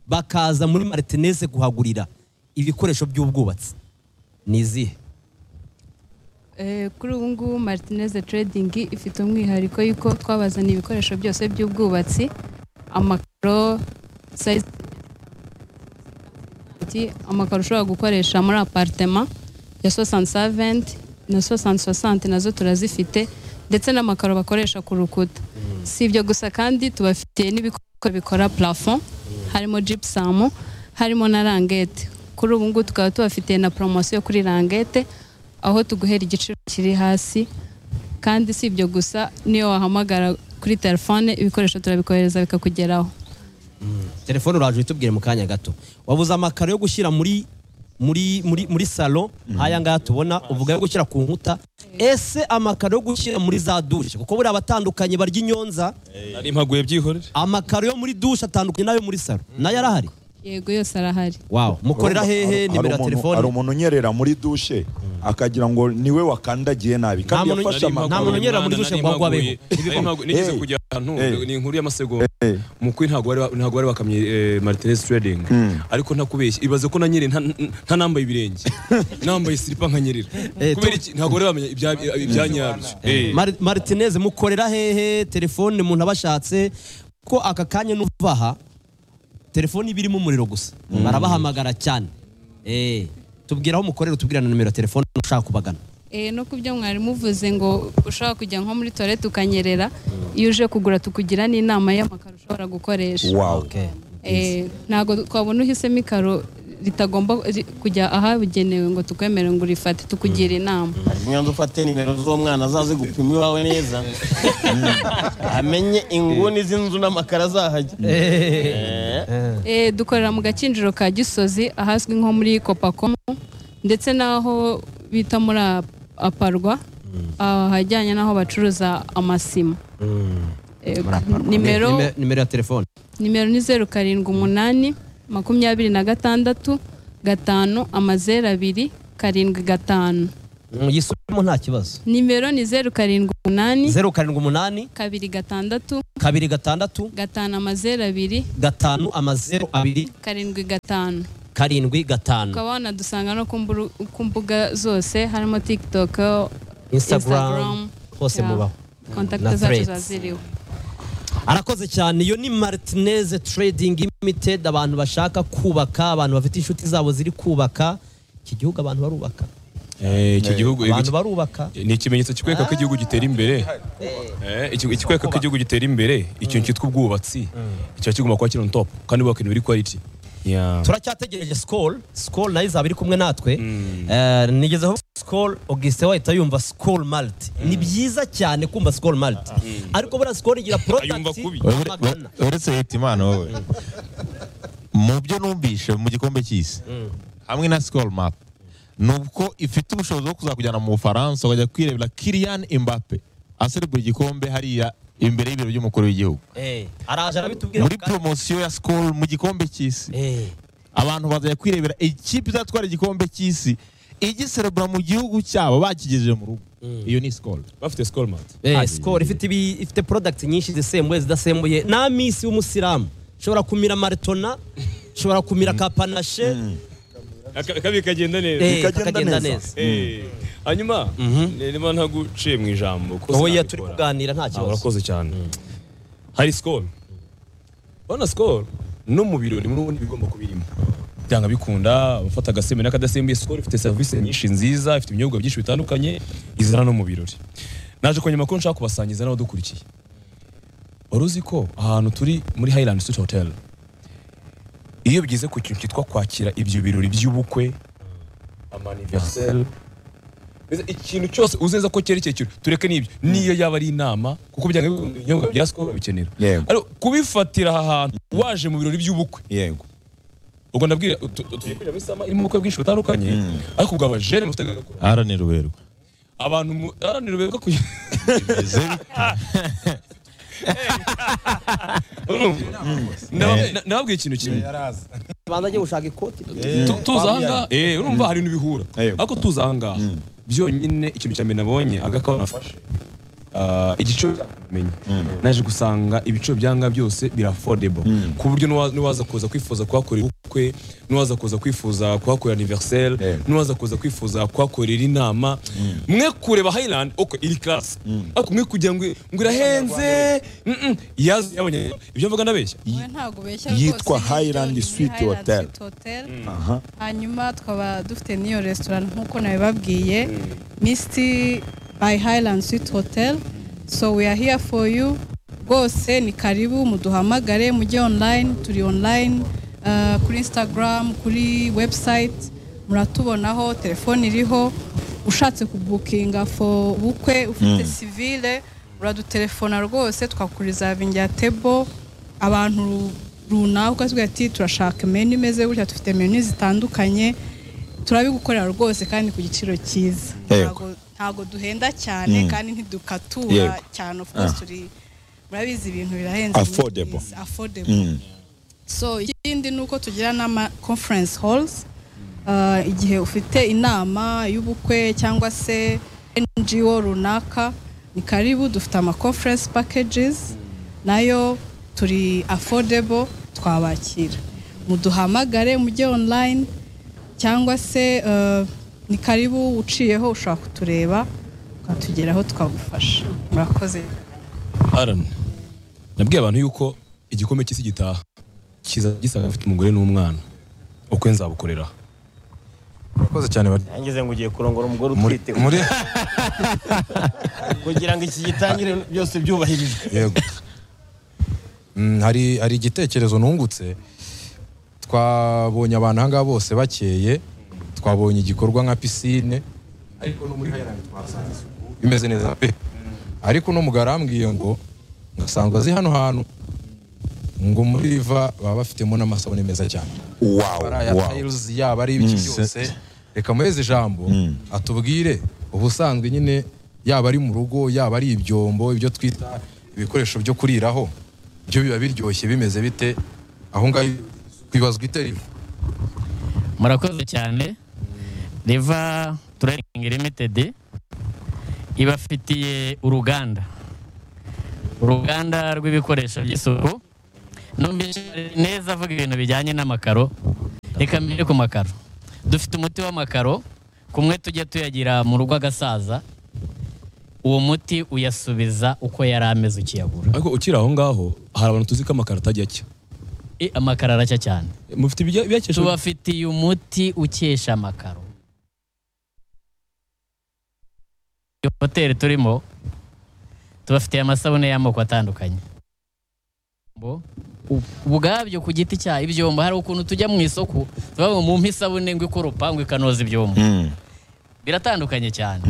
[SPEAKER 5] bakaza muri martinez kuhagurira ibikoresho by'ubwubatsi ni izihe
[SPEAKER 11] Eh, kuri ubu ngubu martinez trading ifite umwihariko yuko twabazaniye ibikoresho byose by'ubwubatsi amakaro size- ti- amakaro ushobora gukoresha muri aparitema ya sosani saventi na sosani sosante nazo turazifite ndetse n'amakaro bakoresha ku rukuta si ibyo gusa kandi tubafitiye n'ibikoresho bikora plafond harimo jipusamu harimo na rangete kuri ubu ngubu tukaba tubafitiye na poromosiyo kuri rangete aho tuguhera igiciro kiri hasi kandi si ibyo gusa niyo wahamagara kuri telefone ibikoresho turabikohereza bikakugeraho
[SPEAKER 5] telefone uraje uyitubwire mu kanya gato wabuze amakaro yo gushyira muri muri muri muri salo nk'aya ngaya tubona uvuga yo gushyira ku nkuta ese amakaro yo gushyira muri za dushe kuko buriya abatandukanye barya inyonza
[SPEAKER 6] nari mpaguye byihorere
[SPEAKER 5] amakaro yo muri dushe atandukanye n'ayo muri salo nayo arahari
[SPEAKER 11] yego yose arahari
[SPEAKER 5] wawo mukorera hehe
[SPEAKER 1] Hari- hari
[SPEAKER 5] nimero ya
[SPEAKER 1] umuntu- hari
[SPEAKER 5] telefone
[SPEAKER 1] umuntu unyerera muri dushe akagira ngo niwe wakandagiye nabi
[SPEAKER 5] Nta
[SPEAKER 1] kandi
[SPEAKER 5] muntu-
[SPEAKER 1] yafashe
[SPEAKER 5] nta
[SPEAKER 1] amakuru
[SPEAKER 5] muntu unyerera muri dushe ngo agwe abeho.
[SPEAKER 6] nigeze
[SPEAKER 1] Eh.
[SPEAKER 6] kujya ahantu
[SPEAKER 1] Eh.
[SPEAKER 6] ni inkuru y'amasegonda
[SPEAKER 1] Eh.
[SPEAKER 6] mu kuri ntabwo bari ntabwo bari bakamye eh, Martinez Trading ariko ntakubeshya ibaze ko nanyere nta- nta nambaye ibirenge nambaye silipa nkanyerera
[SPEAKER 5] Eh,
[SPEAKER 6] kubera iki ntabwo bari bamenya ibya- ibyanyabyo Eh.
[SPEAKER 5] Mar- martinez mukorera hehe telefone umuntu abashatse ko aka kanya n'uvaha telefone iba irimo umuriro gusa barabahamagara cyane Eh, tubwira aho mukorera tubwira na nimero ya telefone ushaka kubagana
[SPEAKER 11] Eh, no ku byo mwari muvuze ngo ushobora kujya nko muri toilette ukanyerera iyo uje kugura tukugira n'inama y'amakaro ushobora gukoresha
[SPEAKER 1] Wow.
[SPEAKER 11] Eh, ntabwo twabona uhisemo ikaro ritagomba ri- kujya ahabugenewe ngo tukwemere ngo urifate tukugira inama
[SPEAKER 7] nyanza ufate nimero z'umwana azaze gupima iwawe neza amenye inguni z'inzu n'amakara azahajya
[SPEAKER 11] Eh, dukorera mu gakinjiro ka gisozi ahazwi nko muri kopakomo ndetse n'aho bita muri A- aparwa ahajyanye n'aho bacuruza amasima Eh, nimero
[SPEAKER 5] Nime- nimero ya telefone
[SPEAKER 11] nimero ni zeru karindwi umunani
[SPEAKER 8] makumyabiri na gatandatu gatanu amazeru abiri karindwi gatanu
[SPEAKER 5] yisubiremo nta kibazo
[SPEAKER 8] nimero ni zeru karindwi umunani
[SPEAKER 5] zeru karindwi umunani
[SPEAKER 8] kabiri gatandatu
[SPEAKER 5] kabiri gatandatu
[SPEAKER 8] gatanu amazeru abiri
[SPEAKER 5] gatanu amazeru abiri
[SPEAKER 8] karindwi gatanu
[SPEAKER 5] karindwi gatanu
[SPEAKER 8] ukaba wanadusanga no ku mburu- ku mbuga zose harimo tiktok
[SPEAKER 5] Instagram hose
[SPEAKER 8] ya.
[SPEAKER 5] mubaho
[SPEAKER 8] kontakiti
[SPEAKER 5] Na
[SPEAKER 8] zacu
[SPEAKER 5] threads.
[SPEAKER 8] zaziriwe
[SPEAKER 5] arakoze cyane iyo ni martinez trading limited abantu bashaka kubaka abantu bafite inshuti zabo ziri kubaka iki gihugu abantu barubaka
[SPEAKER 6] Eh, iki gihugu
[SPEAKER 5] abantu barubaka
[SPEAKER 6] ni ikimenyetso kikwereka ko igihugu gitera imbere Eh, iki- ikikwereka ko igihugu gitera imbere ikintu cyitwa ubwubatsi kiba kigomba kuba kiri on top kandi ubaka ibintu biri quality Yeah.
[SPEAKER 5] turacyategereje sikoro sikoro nayo izaba iri kumwe natwe Eh, nigeze aho sikoro augustin wahita yumva sikoro malite ni byiza cyane kumva sikoro malite ariko buriya sikoro igira porodagiti magana
[SPEAKER 3] uretse leta imana wowe mu byo numvishe mu gikombe cy'isi hamwe na sikoro mapu ni uko ifite ubushobozi bwo kuzakujyana mu bufaransa ukajya kwirebera kiriyani imbape aserebura igikombe hariya imbere y'ibiro by'umukuru w'igihugu
[SPEAKER 5] Eh, araje arabitubwira
[SPEAKER 3] muri
[SPEAKER 5] mu kanya.
[SPEAKER 3] poromosiyo ya sikoro mu gikombe cy'isi
[SPEAKER 5] Eh,
[SPEAKER 3] abantu bazajya kwirebera ikipe izatwara igikombe cy'isi igiserebura mu gihugu cyabo bakigejeje mu rugo iyo ni sikoro
[SPEAKER 6] bafite score mat
[SPEAKER 5] eh, sikoro ifite ibi- ifite porodagiti nyinshi zisembuye zidasembuye n'amisi y'umusilamu ushobora kumira maritona ushobora kumira kapanashe
[SPEAKER 6] akabi kagenda neza
[SPEAKER 5] eh,
[SPEAKER 1] Bikagenda
[SPEAKER 5] kakagenda
[SPEAKER 1] neza.
[SPEAKER 5] neza
[SPEAKER 6] Eh, hanyuma niba ntaguciye mu ijambo kuko
[SPEAKER 5] wowe iyo turi
[SPEAKER 6] sinabikora.
[SPEAKER 5] kuganira nta
[SPEAKER 6] Ah,
[SPEAKER 5] kibazo
[SPEAKER 6] urakoze cyane hari sikoro urabona sikoro no mu biro ni muri ubundi bigomba kubirimo byanga bikunda abafata agasembuye n'akadasembuye sikoro ifite serivisi nyinshi nziza ifite ibinyobwa byinshi bitandukanye izana no mu birori naje kongera ko nshaka kubasangiza n'abadukurikiye wari uzi ko ahantu turi muri Highland Suite Hotel iyo bigeze ku kintu cyitwa kwakira ibyo birori by'ubukwe amaniverseri Mbese ikintu cyose uzenza ko cyerekeye ikintu tureke n'ibyo niyo yaba ari inama kuko byanga ibinyobwa bya sikoro babikenera
[SPEAKER 1] Yego.
[SPEAKER 6] ariko kubifatira aha hantu waje mu birori by'ubukwe
[SPEAKER 1] yego
[SPEAKER 6] ubwo ndabwira utu- utu- tugiye kujyamo isama irimo ubukwe bwinshi butandukanye ariko ubwo abajene mufite agakono.
[SPEAKER 3] aharanira uberwa
[SPEAKER 6] abantu mu- haranira beza kugira Ndaba- na- nababwiye ikintu kimwe
[SPEAKER 5] banza ajye gushaka ikoti
[SPEAKER 6] Tu- tuza ahangaha eh urumva hari ibintu bihura
[SPEAKER 1] Yego.
[SPEAKER 6] ariko tuza ahangaha byonyine ikintu cya mbere nabonye agakawa nafashe ah, igico cyamenye naje gusanga ibico byanga byose bira affordable ku buryo nuwa- nuwaza kuza kwifuza kuhakorera ubukwe nuwaza kuza kwifuza kuhakorera anniversaire nuwaza kuza kwifuza kuhakorera inama mwe kureba Highland okay iri class ariko mwe kugira ngo ngo irahenze mm, mm, yazi- yabonye ibyo mvuga ndabeshya
[SPEAKER 8] Wowe ntabwo ubeshya
[SPEAKER 1] Yitwa
[SPEAKER 8] rwose, ni
[SPEAKER 1] Highland
[SPEAKER 8] ibyo- ni
[SPEAKER 1] Suite
[SPEAKER 8] Highland
[SPEAKER 1] Hotel.
[SPEAKER 8] Suite Hotel. hanyuma tukaba dufite n'iyo resitora nk'uko nabibabwiye misiti by Highland Suite Hotel so we are here for you rwose ni karibu muduhamagare mujye online turi online uh, kuri Instagram kuri website muratubonaho telefone iriho ushatse kubukinga for bukwe ufite sivile uradutelefona rwose twakurizavingira table abantu runaka ukavuga ati turashaka menu imeze gutya dufite menu zitandukanye turabigukorera rwose kandi ku giciro cyiza
[SPEAKER 1] Yego.
[SPEAKER 8] Ntago- ntago duhenda cyane kandi ntidukatura
[SPEAKER 1] Yego.
[SPEAKER 8] cyane of course turi murabizi ibintu birahenze muri
[SPEAKER 1] Affordable.
[SPEAKER 8] iyi si, affordable so ikindi ni uko tugira n'ama conference halls Uh, igihe ufite inama y'ubukwe cyangwa se ngo runaka ni karibu dufite ama conference packages nayo turi affordable twabakira muduhamagare mujye online cyangwa se uh, ni karibu uciyeho ushobora kutureba ukatugeraho tukagufasha murakoze
[SPEAKER 6] Aaron nabwiye abantu yuko igikombe cy'isi gitaha kiza gisaga afite umugore n'umwana ukwe nzabukorera
[SPEAKER 9] urakoze cyane bari
[SPEAKER 7] yangize ngo ugiye kurongora umugore
[SPEAKER 9] muri
[SPEAKER 7] utwite
[SPEAKER 9] muri
[SPEAKER 7] kugira ngo iki gitangire byose byubahirijwe
[SPEAKER 9] yego Mm, hari hari igitekerezo nungutse twabonye abantu ahangaha bose bakeye twabonye igikorwa nka pisine ariko no muri hayirani twasanze isuku imeze neza pe ariko uno mugabo arambwiye ngo ngasanzwe azi hano hantu ngo muri riva baba bafitemo n'amasabune meza cyane
[SPEAKER 1] wawu
[SPEAKER 9] ari aya
[SPEAKER 1] wawu
[SPEAKER 9] tayiruzi yaba ari ibiki byose reka muheze ijambo atubwire ubusanzwe nyine yaba ari mu rugo yaba ari ibyombo ibyo twita ibikoresho byo kuriraho byo biba biryoshye bimeze bite aho ngaho kwibazwa itera
[SPEAKER 10] murakoze cyane riva tureningi limitedi ibafitiye uruganda uruganda rw'ibikoresho by'isuku numvise neza avuga ibintu bijyanye n'amakaro reka mbere ku makaro dufite umuti w'amakaro kumwe tujya tuyagira mu rugo agasaza uwo muti uyasubiza uko yari ameze ukiyagura
[SPEAKER 6] ariko ukiri aho ngaho hari abantu tuzi ko amakaro atajya acya
[SPEAKER 10] Eh, amakaro aracya cyane
[SPEAKER 6] mufite ibijya- ibiyakesha
[SPEAKER 10] tubafitiye umuti ukesha amakaro iyo hoteli turimo tubafitiye amasabune y'amoko atandukanye Bo, u- ubwabyo ku giti cya ibyombo hari ukuntu tujya mu isoko tubavuga mu isabune ngo ikoropa ngo ikanoza ibyombo biratandukanye cyane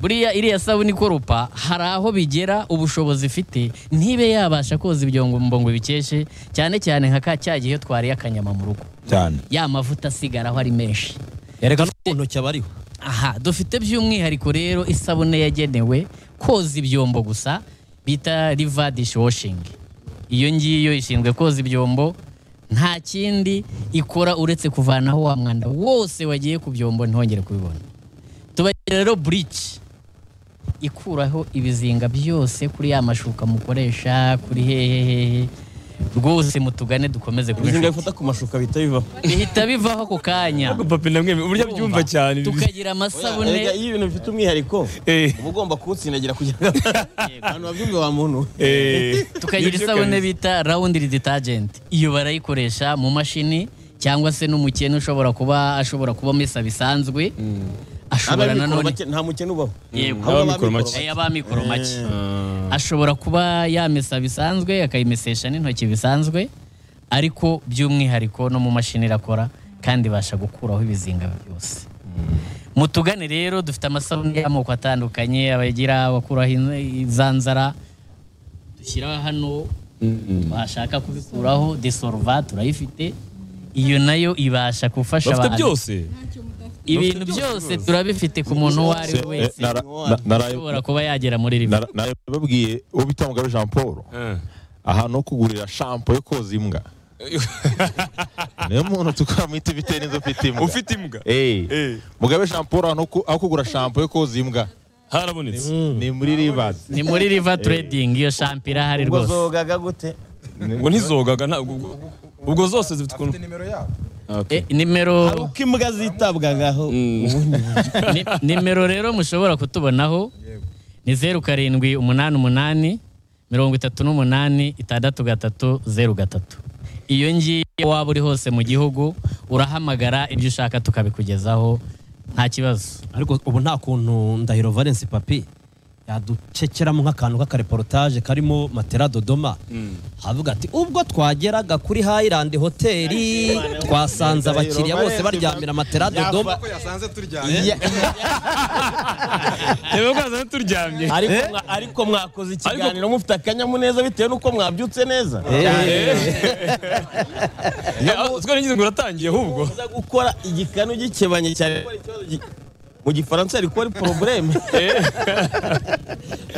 [SPEAKER 10] buriya iriya sabune ikoropa hari aho bigera ubushobozi ifite ntibe yabasha koza ibyombo ngo bikeshe cyane cyane nka ka cya gihe iyo twariye akanyama mu rugo
[SPEAKER 1] cyane
[SPEAKER 10] ya mavuta asigaraho ari menshi
[SPEAKER 5] yareka no ku ntoki aba ariho
[SPEAKER 10] aha dufite by'umwihariko rero isabune yagenewe koza ibyombo gusa bita riva dishwashing iyo ngiyo ishinzwe koza ibyombo nta kindi ikora uretse kuvanaho wa mwanda wose wagiye ku byombo ntihongere kubibona tubagira rero burici ikuraho ibizinga byose kuri ya mashuka mukoresha kuri hehehehe rwose mutugane dukomeze kuba
[SPEAKER 7] ibizinga
[SPEAKER 10] inshuti
[SPEAKER 7] bifata ku mashuka bihita bivaho
[SPEAKER 10] bihita bivaho ako kanya
[SPEAKER 6] papi namwe uburyo abyumva cyane
[SPEAKER 10] tukagira amasabune
[SPEAKER 7] Erega, iyo ibintu bifite umwihariko
[SPEAKER 6] Eh.
[SPEAKER 7] uba ugomba kuwutsindagira kugira ngo abantu babyumve bamuntu
[SPEAKER 6] Eh,
[SPEAKER 10] tukagira
[SPEAKER 6] nibyo
[SPEAKER 10] isabune
[SPEAKER 6] kabisa.
[SPEAKER 10] bita rawundi detergent iyo barayikoresha mu mashini cyangwa se n'umukene ushobora kuba ashobora kubamo isa bisanzwe ashobora
[SPEAKER 7] Abamikoro
[SPEAKER 10] nanone
[SPEAKER 7] make- nta mukene ubaho
[SPEAKER 10] Yego.
[SPEAKER 6] Abamikoro
[SPEAKER 7] Ahubwo abamikoro
[SPEAKER 6] make.
[SPEAKER 7] bake.
[SPEAKER 10] aya ba mikoro make ashobora kuba yamesa bisanzwe akayimesesha n'intoki bisanzwe ariko by'umwihariko no mu mashini irakora kandi ibasha gukuraho ibizinga byose mutugane rero dufite amasabune y'amoko atandukanye abagira abakuraho in- inzanzara dushyira hano washaka kubikuraho desorva turayifite iyo nayo ibasha gufasha
[SPEAKER 6] bafite
[SPEAKER 10] abantu
[SPEAKER 6] byose
[SPEAKER 10] ibintu byose turabifite ku muntu uwo ari we wese ushobora kuba yagera muri ribi
[SPEAKER 3] nababwiye uwo bita mugabe jean paul ahantu ho kugurira shampo yo koza imbwa niyo muntu tukamwita bitewe n'inzu ufite imbwa
[SPEAKER 6] ufite imbwa
[SPEAKER 3] Eh. mugabe jean paul ahantu ho ku- aho kugura shampo yo koza imbwa
[SPEAKER 6] harabonetse
[SPEAKER 3] ni muri ribazi
[SPEAKER 10] ni muri riva turedingi iyo shampo irahari
[SPEAKER 7] ubwo
[SPEAKER 10] rwose
[SPEAKER 7] zogaga gute
[SPEAKER 6] ngo ntizogaga ntabwo ubwo- ubwo zose zifite ukuntu
[SPEAKER 9] nimero yabo
[SPEAKER 10] Eh, nimero
[SPEAKER 7] uko imbwa zitabwagaho ubundi
[SPEAKER 10] ni- nimero rero mushobora kutubonaho ni zeru karindwi umunani umunani mirongo itatu n'umunani itandatu gatatu zeru gatatu iyo ngiyo waba uri hose mu gihugu urahamagara ibyo ushaka tukabikugezaho nta kibazo
[SPEAKER 5] ariko ubu nta kuntu ndahiro valence papi yaducekeramo nk'akantu k'akareportage karimo matera dodoma havuga ati ubwo twageraga kuri hayirandi hoteli twasanze abakiriya bose baryamira matera dodoma
[SPEAKER 9] ko yasanze turyamye
[SPEAKER 5] Ya-
[SPEAKER 6] reba rwaza turyamye
[SPEAKER 7] ariko mwa- ariko mwakoze ikiganiro mufite akanyamuneza bitewe n'uko mwabyutse neza
[SPEAKER 6] twari ngize ngo uratangiye ahubwo
[SPEAKER 7] uza gukora igikanu gikebanye cyane mu gifaransa yari kuba ari porobureme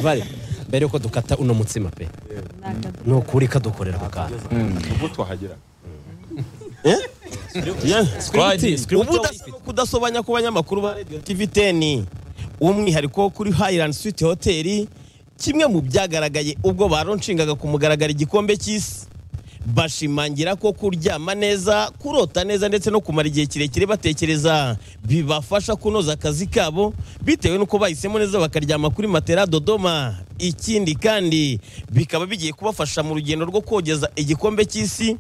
[SPEAKER 5] bari mbere yuko dukata uno mutsima pe ni ukuri kadukorera ako kantu
[SPEAKER 3] ubwo twahagera
[SPEAKER 5] Script- script
[SPEAKER 7] ubu udasa- kudasobanya ku banyamakuru ba radio tv 10 umwihariko wo kuri highland suite hotel kimwe mu byagaragaye ubwo baronshingaga ku mugaragaro igikombe cy'isi bashimangira ko kuryama neza kurota neza ndetse no kumara igihe kirekire batekereza bibafasha kunoza akazi kabo bitewe n'uko bahisemo neza bakaryama kuri matera dodoma ikindi kandi bikaba bigiye kubafasha mu rugendo rwo kogeza igikombe cy'isi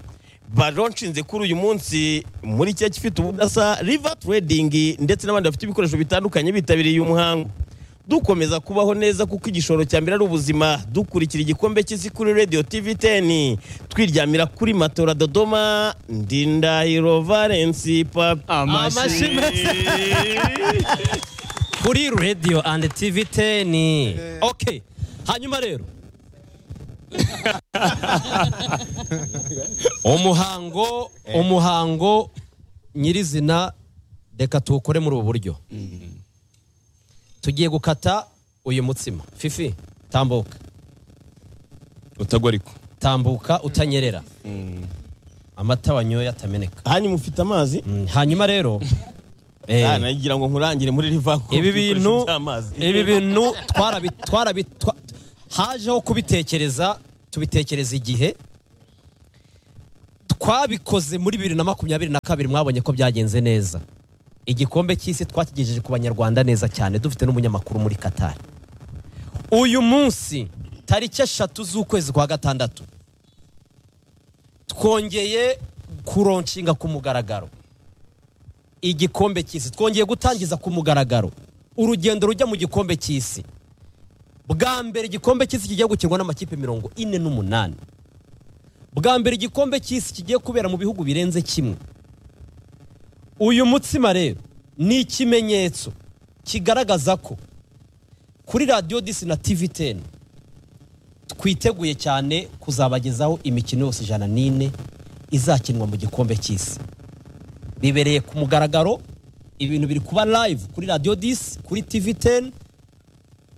[SPEAKER 7] baronshinze kuri uyu munsi muri cya gifite ubudasa river trading ndetse n'abandi bafite ibikoresho bitandukanye bitabiriye uyu muhango dukomeza kubaho neza kuko igishoro cya mbere ari ubuzima dukurikira igikombe cy'isi kuri radio tv 10 twiryamira kuri matora dodoma ndindahiro valence papa
[SPEAKER 5] amashyi kuri radio and tv 10 ok hanyuma rero umuhango umuhango nyirizina reka tuwukore muri ubu buryo tugiye gukata uyu mutsima fifi tambuka
[SPEAKER 6] utagwa ariko
[SPEAKER 5] tambuka utanyerera amata wanyoye atameneka
[SPEAKER 7] aha mufite amazi
[SPEAKER 5] Mm, hanyuma rero eh,
[SPEAKER 7] Ah, nagira ngo nkurangire muri rivaku
[SPEAKER 5] ibi bintu
[SPEAKER 7] by'amazi
[SPEAKER 5] ibi bintu twarabi twarabi twa- hajeho kubitekereza tubitekereza igihe twabikoze muri bibiri na makumyabiri na kabiri mwabonye ko byagenze neza igikombe cy'isi twakigejeje ku banyarwanda neza cyane dufite n'umunyamakuru muri katari uyu munsi tariki eshatu z'ukwezi kwa gatandatu twongeye kuronshinga ku mugaragaro igikombe cy'isi twongeye gutangiza ku mugaragaro urugendo rujya mu gikombe cy'isi bwa mbere igikombe cy'isi kigiye gukirwa n'amakipe mirongo ine n'umunani bwa mbere igikombe cy'isi kigiye kubera mu bihugu birenze kimwe uyu mutsima rero ni ikimenyetso kigaragaza ko kuri radiyo disi na tivi teni twiteguye cyane kuzabagezaho imikino yose ijana n'ine izakinwa mu gikombe cy'isi bibereye ku mugaragaro ibintu biri kuba live kuri radiyo disi kuri tivi teni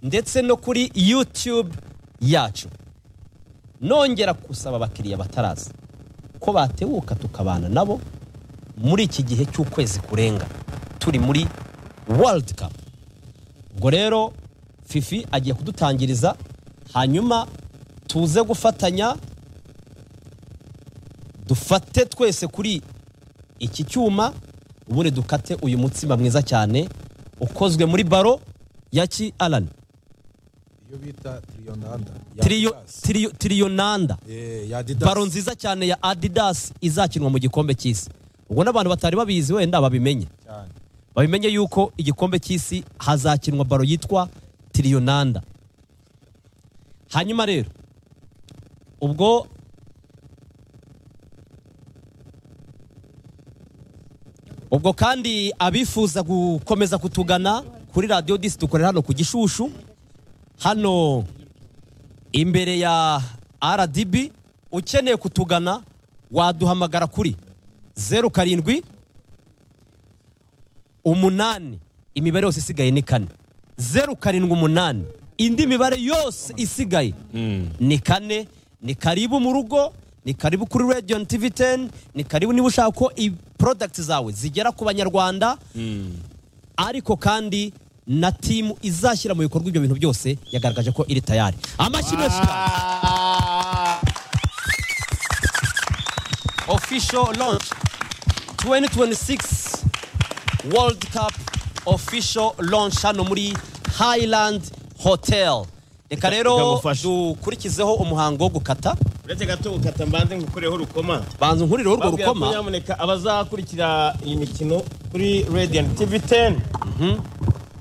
[SPEAKER 5] ndetse no kuri yutube yacu nongera gusaba abakiriya bataraza ko batebuka tukabana nabo muri iki gihe cy'ukwezi kurenga turi muri world cup ubwo rero fifi agiye kudutangiriza hanyuma tuze gufatanya dufate twese kuri iki cyuma ubundi dukate uyu mutsima mwiza cyane ukozwe muri baro ya ki arani
[SPEAKER 9] iyo bita tiriyonanda
[SPEAKER 5] tiriyo tiriyo tiriyonanda baro nziza cyane ya adidas izakinwa mu gikombe cy'isi ubwo n'abantu batari babizi wenda babimenye babimenye yuko igikombe cy'isi hazakinwa baro yitwa tiriyonanda hanyuma rero ubwo ubwo kandi abifuza gukomeza kutugana kuri radiyo disi dukorera hano ku gishushu hano imbere ya rdb ukeneye kutugana waduhamagara kuri zeru karindwi umunani imibare yose isigaye ni kane zeru karindwi umunani indi mibare yose isigaye ni kane ni karibu mu rugo ni karibu kuri radiyo na tivi teni ni karibu niba ushaka ko porodagiti zawe zigera ku banyarwanda ariko kandi na timu izashyira mu bikorwa ibyo bintu byose yagaragaje ko iri tayari amashyi menshi cyane official launch 2026 world cup official launch hano muri highland hotel reka rero
[SPEAKER 7] ikamufasha.
[SPEAKER 5] dukurikizeho umuhango wo gukata
[SPEAKER 7] uretse gato ukata mbanze ngukureho urukoma
[SPEAKER 5] banza nkurireho urwo
[SPEAKER 7] Babwira ko
[SPEAKER 5] rukoma
[SPEAKER 7] nyamuneka abazakurikira iyi mikino kuri Radiant TV 10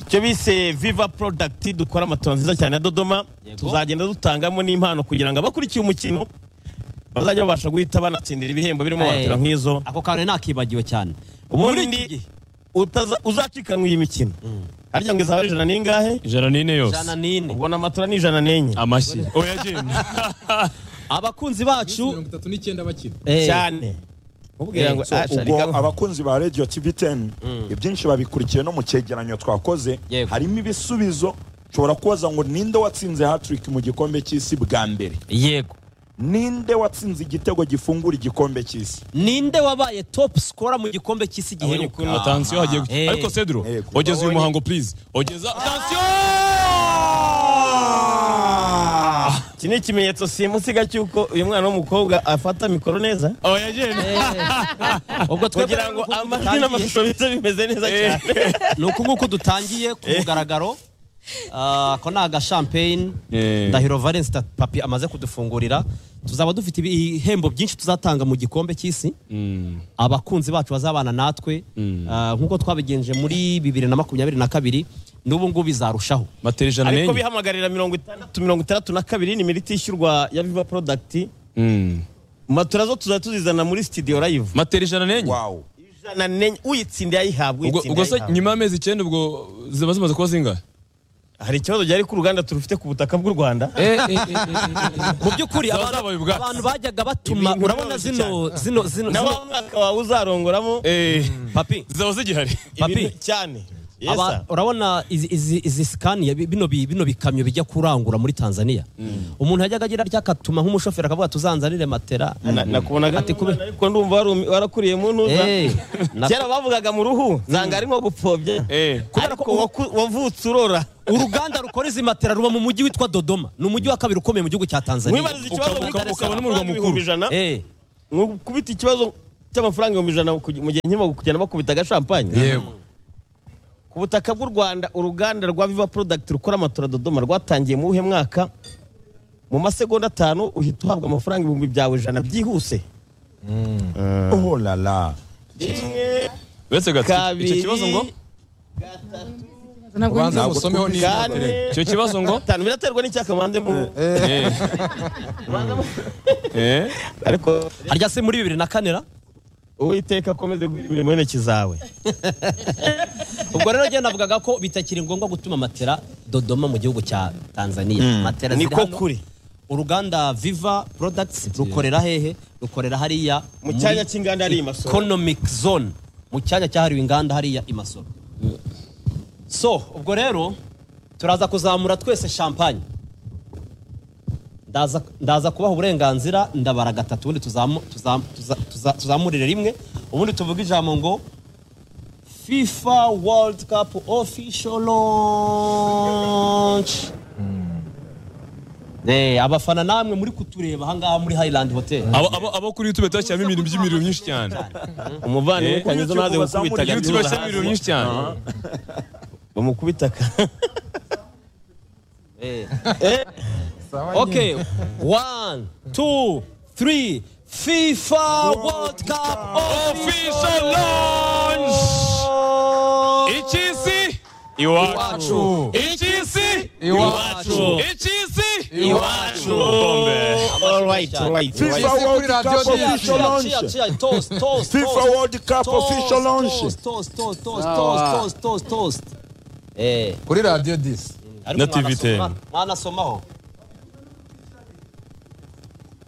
[SPEAKER 7] icyo bise Viva Product dukora amatora nziza cyane ya Dodoma tuzagenda dutangamo n'impano kugira ngo abakurikiye umukino bazajya babasha guhita banatsindira ibihembo birimo
[SPEAKER 5] Aye.
[SPEAKER 7] matera nk'izo
[SPEAKER 5] ako kantu nakibagiwe cyane
[SPEAKER 7] ubundi
[SPEAKER 5] iki
[SPEAKER 7] ndi
[SPEAKER 5] gihe.
[SPEAKER 7] utaza- uzacikanwa iyi mikino harya ngo izaba ari ijana n'ingahe
[SPEAKER 6] ijana n'ine yose
[SPEAKER 5] ijana n'ine
[SPEAKER 7] ubona amatora ni ijana n'enye
[SPEAKER 6] amashyi oya jimwe
[SPEAKER 5] abakunzi bacu
[SPEAKER 9] mirongo itatu n'icyenda bakina
[SPEAKER 5] eh,
[SPEAKER 7] cyane
[SPEAKER 5] eh,
[SPEAKER 7] mubwira ngo
[SPEAKER 5] so
[SPEAKER 7] "Ah,
[SPEAKER 1] ubwo
[SPEAKER 7] sharika,
[SPEAKER 1] abakunzi ba radio tv 10 ibyinshi babikurikiye no mu cyegeranyo twakoze
[SPEAKER 5] Yego.
[SPEAKER 1] harimo ibisubizo ushobora kubaza ngo ninde watsinze hatrick mu gikombe cy'isi bwa mbere
[SPEAKER 5] yego
[SPEAKER 1] ninde watsinze igitego gifungura igikombe cy'isi
[SPEAKER 5] ninde wabaye top scorer mu gikombe cy'isi giheruka
[SPEAKER 6] atansiyo hagiye guca
[SPEAKER 5] Eh.
[SPEAKER 6] ariko cedro
[SPEAKER 1] Yego.
[SPEAKER 6] ogeza uyu muhango please ogeza atansiyo
[SPEAKER 7] iki ni ikimenyetso simusiga cy'uko uyu mwana w'umukobwa afata mikoro neza
[SPEAKER 6] oya jimwe
[SPEAKER 5] ubwo
[SPEAKER 7] kugira ngo amajwi n'amashusho bize bimeze neza cyane
[SPEAKER 5] ni uku nguku dutangiye ku mugaragaro Ah, ako ni agashampeyini
[SPEAKER 6] Eh.
[SPEAKER 5] ndahiro valence Ta- papi amaze kudufungurira tuzaba dufite ibihembo byinshi tuzatanga mu gikombe cy'isi abakunzi bacu bazabana natwe Ah, nk'uko twabigenje muri bibiri na makumyabiri na kabiri n'ubu ngubu bizarushaho
[SPEAKER 6] matera ijana n'enye
[SPEAKER 7] ariko bihamagarira mirongo itandatu mirongo itandatu na kabiri ni miriti ishyurwa ya viva porodagiti matora zo tuzajya tuzizana muri sitidiyo rayivu
[SPEAKER 6] matera ijana n'enye
[SPEAKER 1] wow
[SPEAKER 7] ijana n'enye uyitsinda yayihabwa
[SPEAKER 6] ubwo
[SPEAKER 7] uyitsinda
[SPEAKER 6] ubwo se
[SPEAKER 7] yayihabwa.
[SPEAKER 6] nyuma y'amezi icyenda ubwo ziba zimaze kuba zingahe
[SPEAKER 7] hari ikibazo gihari ku ruganda turufite ku butaka bw'u rwanda
[SPEAKER 5] mu by'ukuri
[SPEAKER 6] Zaba
[SPEAKER 5] abantu
[SPEAKER 6] zabaye ubwatsi.
[SPEAKER 5] abantu bajyaga batuma
[SPEAKER 7] Ibintu
[SPEAKER 5] urabona
[SPEAKER 7] byoroshye
[SPEAKER 5] zino zino zino
[SPEAKER 7] nawe
[SPEAKER 5] zino-
[SPEAKER 7] umwaka wawe uzarongoramo
[SPEAKER 6] Eh,
[SPEAKER 5] papi
[SPEAKER 6] zaba zigihari
[SPEAKER 7] ibintu
[SPEAKER 5] papi.
[SPEAKER 7] cyane Yes,
[SPEAKER 5] Aba-
[SPEAKER 7] sir.
[SPEAKER 5] urabona izi- izi- izi sikani bino bi- bino bikamyo bijya kurangura muri tanzania umuntu yajyaga agira atya akatuma nk'umushoferi akavuga tuzanzanire matera
[SPEAKER 7] Na- nakubonaga
[SPEAKER 5] Ati
[SPEAKER 7] ati
[SPEAKER 5] kube-
[SPEAKER 7] kubera ariko ndumva warumi- warakuriye mu ntuza
[SPEAKER 5] Eh, na-
[SPEAKER 7] kera bavugaga mu ruhu zanga ari nko gupfobya
[SPEAKER 5] Kubera
[SPEAKER 7] ariko
[SPEAKER 5] ko-
[SPEAKER 7] waku- wavutse urora
[SPEAKER 5] uruganda rukora izi matera ruba mu mujyi witwa dodoma ni umujyi wa kabiri ukomeye mu gihugu cya tanzania
[SPEAKER 7] wibariza
[SPEAKER 6] Ukaba-
[SPEAKER 7] ikibazo muri
[SPEAKER 6] ukaba-
[SPEAKER 7] Dar es
[SPEAKER 6] ukaba
[SPEAKER 7] Salaam,
[SPEAKER 6] n'umurwa mukuru.
[SPEAKER 7] ibihumbi ijana
[SPEAKER 5] Eh,
[SPEAKER 7] Nko kubita ikibazo cy'amafaranga ibihumbi ijana ku- mu gihe nkimo kugenda bakubita agashampanye
[SPEAKER 9] yego
[SPEAKER 7] ku butaka bw'u rwanda uruganda rwa viva product rukora amatora dodoma rwatangiye mu buhe mwaka mu masegonda atanu uhita uhabwa amafaranga ibihumbi byawe ijana byihuse
[SPEAKER 1] oh la la
[SPEAKER 6] uretse gato icyo
[SPEAKER 7] kabiri
[SPEAKER 6] kibazo ngo
[SPEAKER 2] ntabwo
[SPEAKER 9] ubanza musomeho
[SPEAKER 7] kane
[SPEAKER 9] niba
[SPEAKER 6] icyo kibazo ngo
[SPEAKER 7] atanu biraterwa n'icyakamanze mu
[SPEAKER 6] eh
[SPEAKER 7] ariko
[SPEAKER 5] harya se muri bibiri na kanera
[SPEAKER 7] uwiteka akomeze guhimba mu ntoki zawe
[SPEAKER 5] ubwo rero njye navugaga ko bitakiri ngombwa gutuma matera dodoma mu gihugu cya tanzania matera ziri
[SPEAKER 7] niko
[SPEAKER 5] hano.
[SPEAKER 7] kuri
[SPEAKER 5] uruganda viva products rukorera hehe rukorera hariya
[SPEAKER 7] mu
[SPEAKER 5] muri
[SPEAKER 7] cyanya cy'inganda ari imasoro
[SPEAKER 5] economic zone mu cyanya cyahariwe inganda hariya imasoro so ubwo rero turaza kuzamura twese champagne ndaza ndaza kubaha uburenganzira ndabara gatatu ubundi tuzamu- tuzamu- tuza- tuza- tuzamurire rimwe ubundi tuvuga ijambo ngo fifa world cup official launch Eh, abafana namwe muri kutureba ahangaha muri highland hotel
[SPEAKER 6] abo abo- abo kuri youtube bashyiramo ibintu by'imiriro myinshi cyane
[SPEAKER 7] umuvandimwe
[SPEAKER 6] Eh.
[SPEAKER 7] kanyezo naze gukubita
[SPEAKER 6] kuri youtube bashyiramo
[SPEAKER 7] agatuza
[SPEAKER 6] ibintu byinshi cyane
[SPEAKER 7] bamukubita ka
[SPEAKER 5] Eh. okay, one, two, three. FIFA World Cup
[SPEAKER 6] official launch icy'isi iwacu icy'isi
[SPEAKER 9] iwacu
[SPEAKER 6] icy'isi
[SPEAKER 9] iwacu
[SPEAKER 6] bombe
[SPEAKER 7] all right all right
[SPEAKER 1] FIFA
[SPEAKER 9] Wahise
[SPEAKER 1] World
[SPEAKER 9] kuri radio
[SPEAKER 1] Cup
[SPEAKER 9] ni-
[SPEAKER 1] official launch
[SPEAKER 5] Toast, toast,
[SPEAKER 1] FIFA
[SPEAKER 5] toast.
[SPEAKER 1] World Cup
[SPEAKER 5] Toast,
[SPEAKER 1] official launch
[SPEAKER 5] Toast, toast, toast, toast, toast, toast, toast, toast. Eh,
[SPEAKER 9] kuri radiyo disi
[SPEAKER 5] ariko
[SPEAKER 3] Na TV10.
[SPEAKER 5] mwanasoma- mwanasomaho.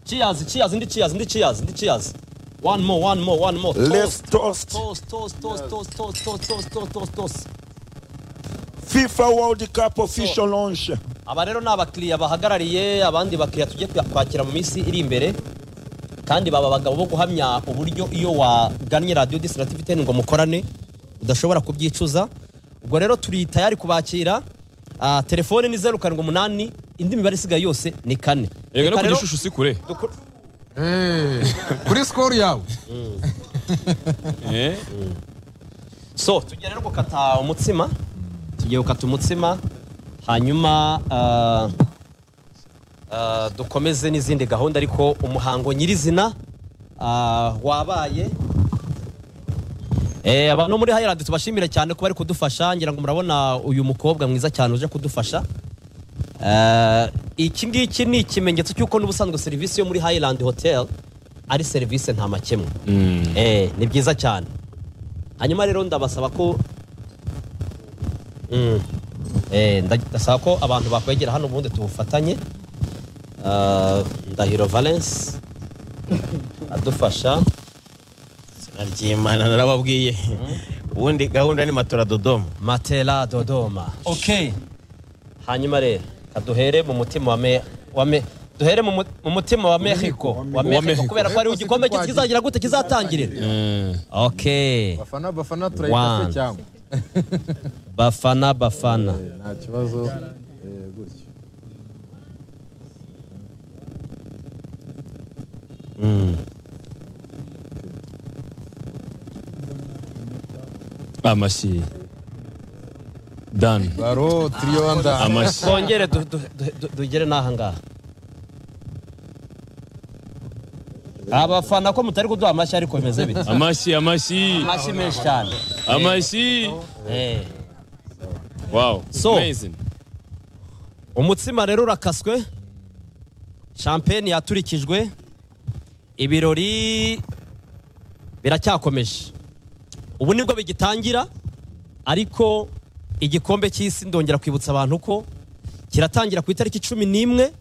[SPEAKER 5] Cheers, cheers, ndi cheers, ndi cheers, ndi cheers. One more, one more, one more.
[SPEAKER 1] Let's
[SPEAKER 5] Toast,
[SPEAKER 1] toast
[SPEAKER 5] toast, toast, toast, toast, toast, toast, toast, toast, toast, toast.
[SPEAKER 1] FIFA World Cup official launch
[SPEAKER 5] aba rero ni abakiriya bahagarariye abandi bakiriya tujye kwakira mu minsi iri imbere kandi baba abagabo bo guhamya uburyo iyo wagannye radiyo disitirativi ngo mukorane udashobora kubyicuza ubwo rero turi tayari kubakira Ah, telefone ni zeru karindwi umunani indi mibare isigaye yose ni kane
[SPEAKER 6] yego no
[SPEAKER 5] Reka rero
[SPEAKER 6] kugira ishusho usikure
[SPEAKER 5] dukur-
[SPEAKER 9] kuri sikoro yawe
[SPEAKER 6] eh
[SPEAKER 5] so tugiye rero gukata umutsima tugiye gukata umutsima hanyuma ah, ah, dukomeze n'izindi gahunda ariko umuhango nyirizina ah, wabaye Eh, abantu bo muri Highland tubashimire cyane kuba bari kudufasha ngira ngo murabona uyu mukobwa mwiza cyane uje kudufasha Eh, iki ngiki ni ikimenyetso cy'uko n'ubusanzwe serivisi yo muri Highland Hotel ari serivisi nta makemwa Eh, ni byiza cyane hanyuma rero ndabasaba ko Mm. Eh, nda- ndasaba ko abantu bakwegera hano ubundi tubufatanye Ah, ndahiro valence adufasha
[SPEAKER 7] naryimana narababwiye ubundi gahunda ni matora dodoma
[SPEAKER 5] matela dodoma okay hanyuma rero kaduhere mu mutima wa me wa me duhere mu mu- mu mutima wa mexico wa mexico kubera ko ariho igikombe cye kizagira gute kizatangirira okay
[SPEAKER 9] bafana bafana
[SPEAKER 5] turayita se
[SPEAKER 9] cyangwa
[SPEAKER 5] bafana bafana
[SPEAKER 9] nta kibazo eh, gutyo
[SPEAKER 6] amashyi dan
[SPEAKER 9] baro tiriyonda
[SPEAKER 6] amashyi
[SPEAKER 5] twongere du- du- du- du- dugere n'aha ngaha abafana ko mutari kuduha amashyi ariko bimeze bite
[SPEAKER 6] amashyi amashyi
[SPEAKER 5] amashyi menshi cyane
[SPEAKER 6] amashyi
[SPEAKER 5] Eh.
[SPEAKER 6] wow
[SPEAKER 5] So.
[SPEAKER 6] amazing
[SPEAKER 5] umutsima rero urakaswe champagne yaturikijwe ibirori biracyakomeje ubu nibwo bigitangira ariko igikombe cy'isi ndongera kwibutsa abantu ko kiratangira ku itariki cumi n'imwe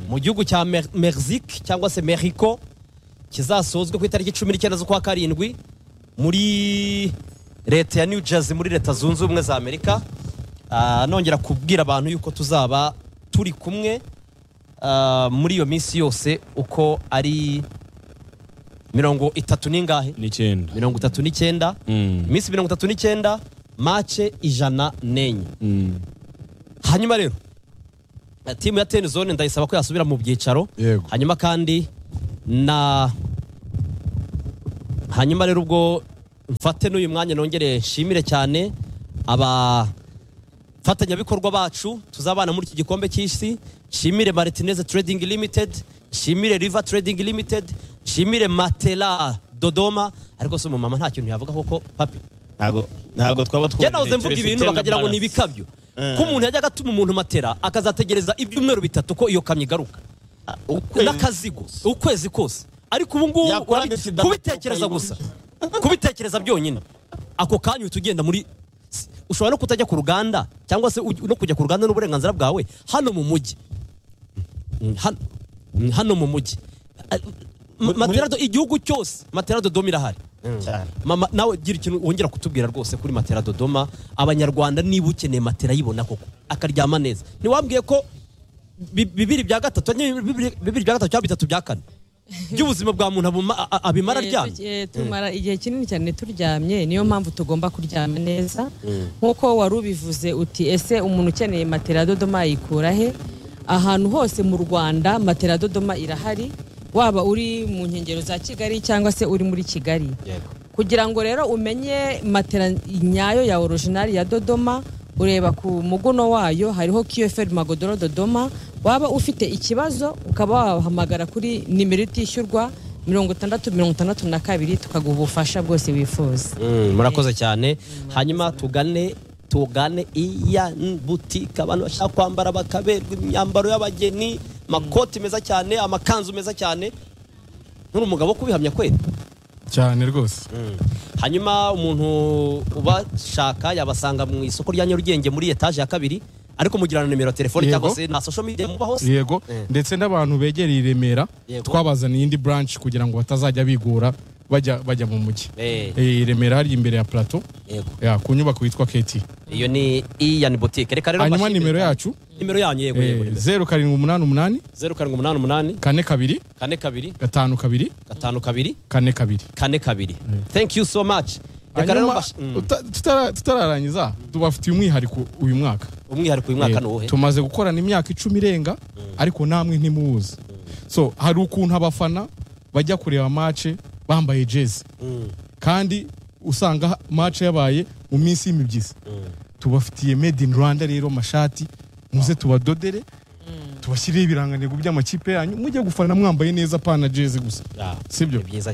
[SPEAKER 5] mu gihugu cya Mer- mexique cyangwa se mexico kizasozwe ku itariki cumi n'icyenda z'ukwa karindwi muri leta ya new jersey muri leta zunze ubumwe za amerika Ah, nongera kubwira abantu yuko tuzaba turi kumwe ah, muri iyo minsi yose uko ari mirongo itatu n'ingahe
[SPEAKER 6] n'icyenda
[SPEAKER 5] mirongo itatu n'icyenda iminsi mirongo itatu n'icyenda mace ijana n'enye hanyuma rero eh, timu ya ten zone ndayisaba ko yasubira mu byicaro
[SPEAKER 9] Yego.
[SPEAKER 5] hanyuma kandi na hanyuma rero ubwo mfate n'uyu mwanya nongere nshimire cyane abafatanyabikorwa bacu tuzabana muri iki gikombe cy'isi nshimire martinez trading limited nshimire river trading limited nshimire matela dodoma ariko se umumama nta kintu yavuga koko papi
[SPEAKER 7] ntabwo ntabwo twaba
[SPEAKER 5] njye
[SPEAKER 7] twumva
[SPEAKER 5] nahoze mvuga ibintu bakagira ngo ni ibikabyo ko umuntu yajyaga atuma umuntu matera akazategereza ibyumweru bitatu ko iyo kamyo igaruka n'akazigo ukwezi kose ariko ubu ngubu
[SPEAKER 7] Yakora
[SPEAKER 5] urabi-
[SPEAKER 7] ndetse idapfa
[SPEAKER 5] kubitekereza gusa
[SPEAKER 7] ukayibona.
[SPEAKER 5] kubitekereza byonyine ako kanya uhita ugenda muri si- ushobora no kutajya ku ruganda cyangwa se uj- no kujya ku ruganda n'uburenganzira bwawe hano mu mujyi Mm, hano- mm, hano mu mujyi Ah, ma- materado igihugu cyose materado domo irahari mama nawe gira ikintu wongera kutubwira rwose kuri matera dodoma abanyarwanda niba ukeneye matera ayibona koko akaryama neza ntiwambwiye ko bi- bibiri bya gatatu nyine bibiri bibiri bya gatatu cyangwa bitatu bya kane by'ubuzima bwa muntu abuma- a- a- abimara
[SPEAKER 12] Eh,
[SPEAKER 5] aryamye
[SPEAKER 12] tu- eh, tumara igihe kinini cyane turyamye niyo mpamvu tugomba kuryama neza nk'uko wari ubivuze uti ese umuntu ukeneye matera dodoma yikura he ahantu hose mu rwanda matera dodoma irahari waba uri mu nkengero za kigali cyangwa se uri muri kigali kugira ngo rero umenye matera nyayo ya orijinali ya dodoma ureba ku muguno wayo hariho qfr magodoro dodoma waba ufite ikibazo ukaba wahamagara kuri nimero itishyurwa mirongo itandatu mirongo itandatu na kabiri tukaguha ubufasha bwose wifuza
[SPEAKER 5] Mm, murakoze cyane hanyuma tugane tugane iya butike abantu bashaka kwambara bakaberwa imyambaro y'abageni amakoti meza cyane amakanzu meza cyane nuri umugabo wo kubihamya kweli
[SPEAKER 4] cyane rwose
[SPEAKER 5] hanyuma umuntu ubashaka yabasanga mu isoko rya nyarugenge muri etaje ya kabiri ariko mugirana nimero ya telefoni
[SPEAKER 4] Yego.
[SPEAKER 5] cyangwa se na social media muba hose
[SPEAKER 4] yego ndetse n'abantu begereye i remera
[SPEAKER 5] Yego.
[SPEAKER 4] twabazaniye indi branch kugira ngo batazajya bigora bajya bajya mu mujyi
[SPEAKER 5] Eh,
[SPEAKER 4] Eh, i remera hari imbere ya plateau
[SPEAKER 5] yego
[SPEAKER 4] ya, ku nyubako yitwa keti
[SPEAKER 5] iyo ni iyan butike reka rero
[SPEAKER 4] hanyuma
[SPEAKER 5] mbashimire
[SPEAKER 4] nimero
[SPEAKER 5] cyane.
[SPEAKER 4] yacu
[SPEAKER 5] nimero yanyu yego yego nimero.
[SPEAKER 4] zeru karindwi umunani umunani
[SPEAKER 5] zeru karindwi umunani umunani
[SPEAKER 4] kane kabiri
[SPEAKER 5] kane kabiri
[SPEAKER 4] gatanu kabiri
[SPEAKER 5] gatanu kabiri
[SPEAKER 4] kane kabiri
[SPEAKER 5] kane kabiri thank you so much reka rero
[SPEAKER 4] hanyuma
[SPEAKER 5] mbash- mm,
[SPEAKER 4] uta- tutara- tutararangiza tubafitiye umwihariko uyu mwaka
[SPEAKER 5] umwihariko uyu mwaka
[SPEAKER 4] Eh,
[SPEAKER 5] ni uwuhe
[SPEAKER 4] tumaze gukorana imyaka icumi irenga ariko namwe ntimuwuzi so hari ukuntu abafana bajya kureba mace bambaye jezi kandi usanga mace yabaye mu minsi y'imibyizi tubafitiye made in rwanda rero mashati muze tubadodere tubashyireho ibirangantego by'amakipe yanyu mujye gufana mwambaye neza pana jezi gusa
[SPEAKER 5] Ah,
[SPEAKER 4] sibyo
[SPEAKER 5] ni byiza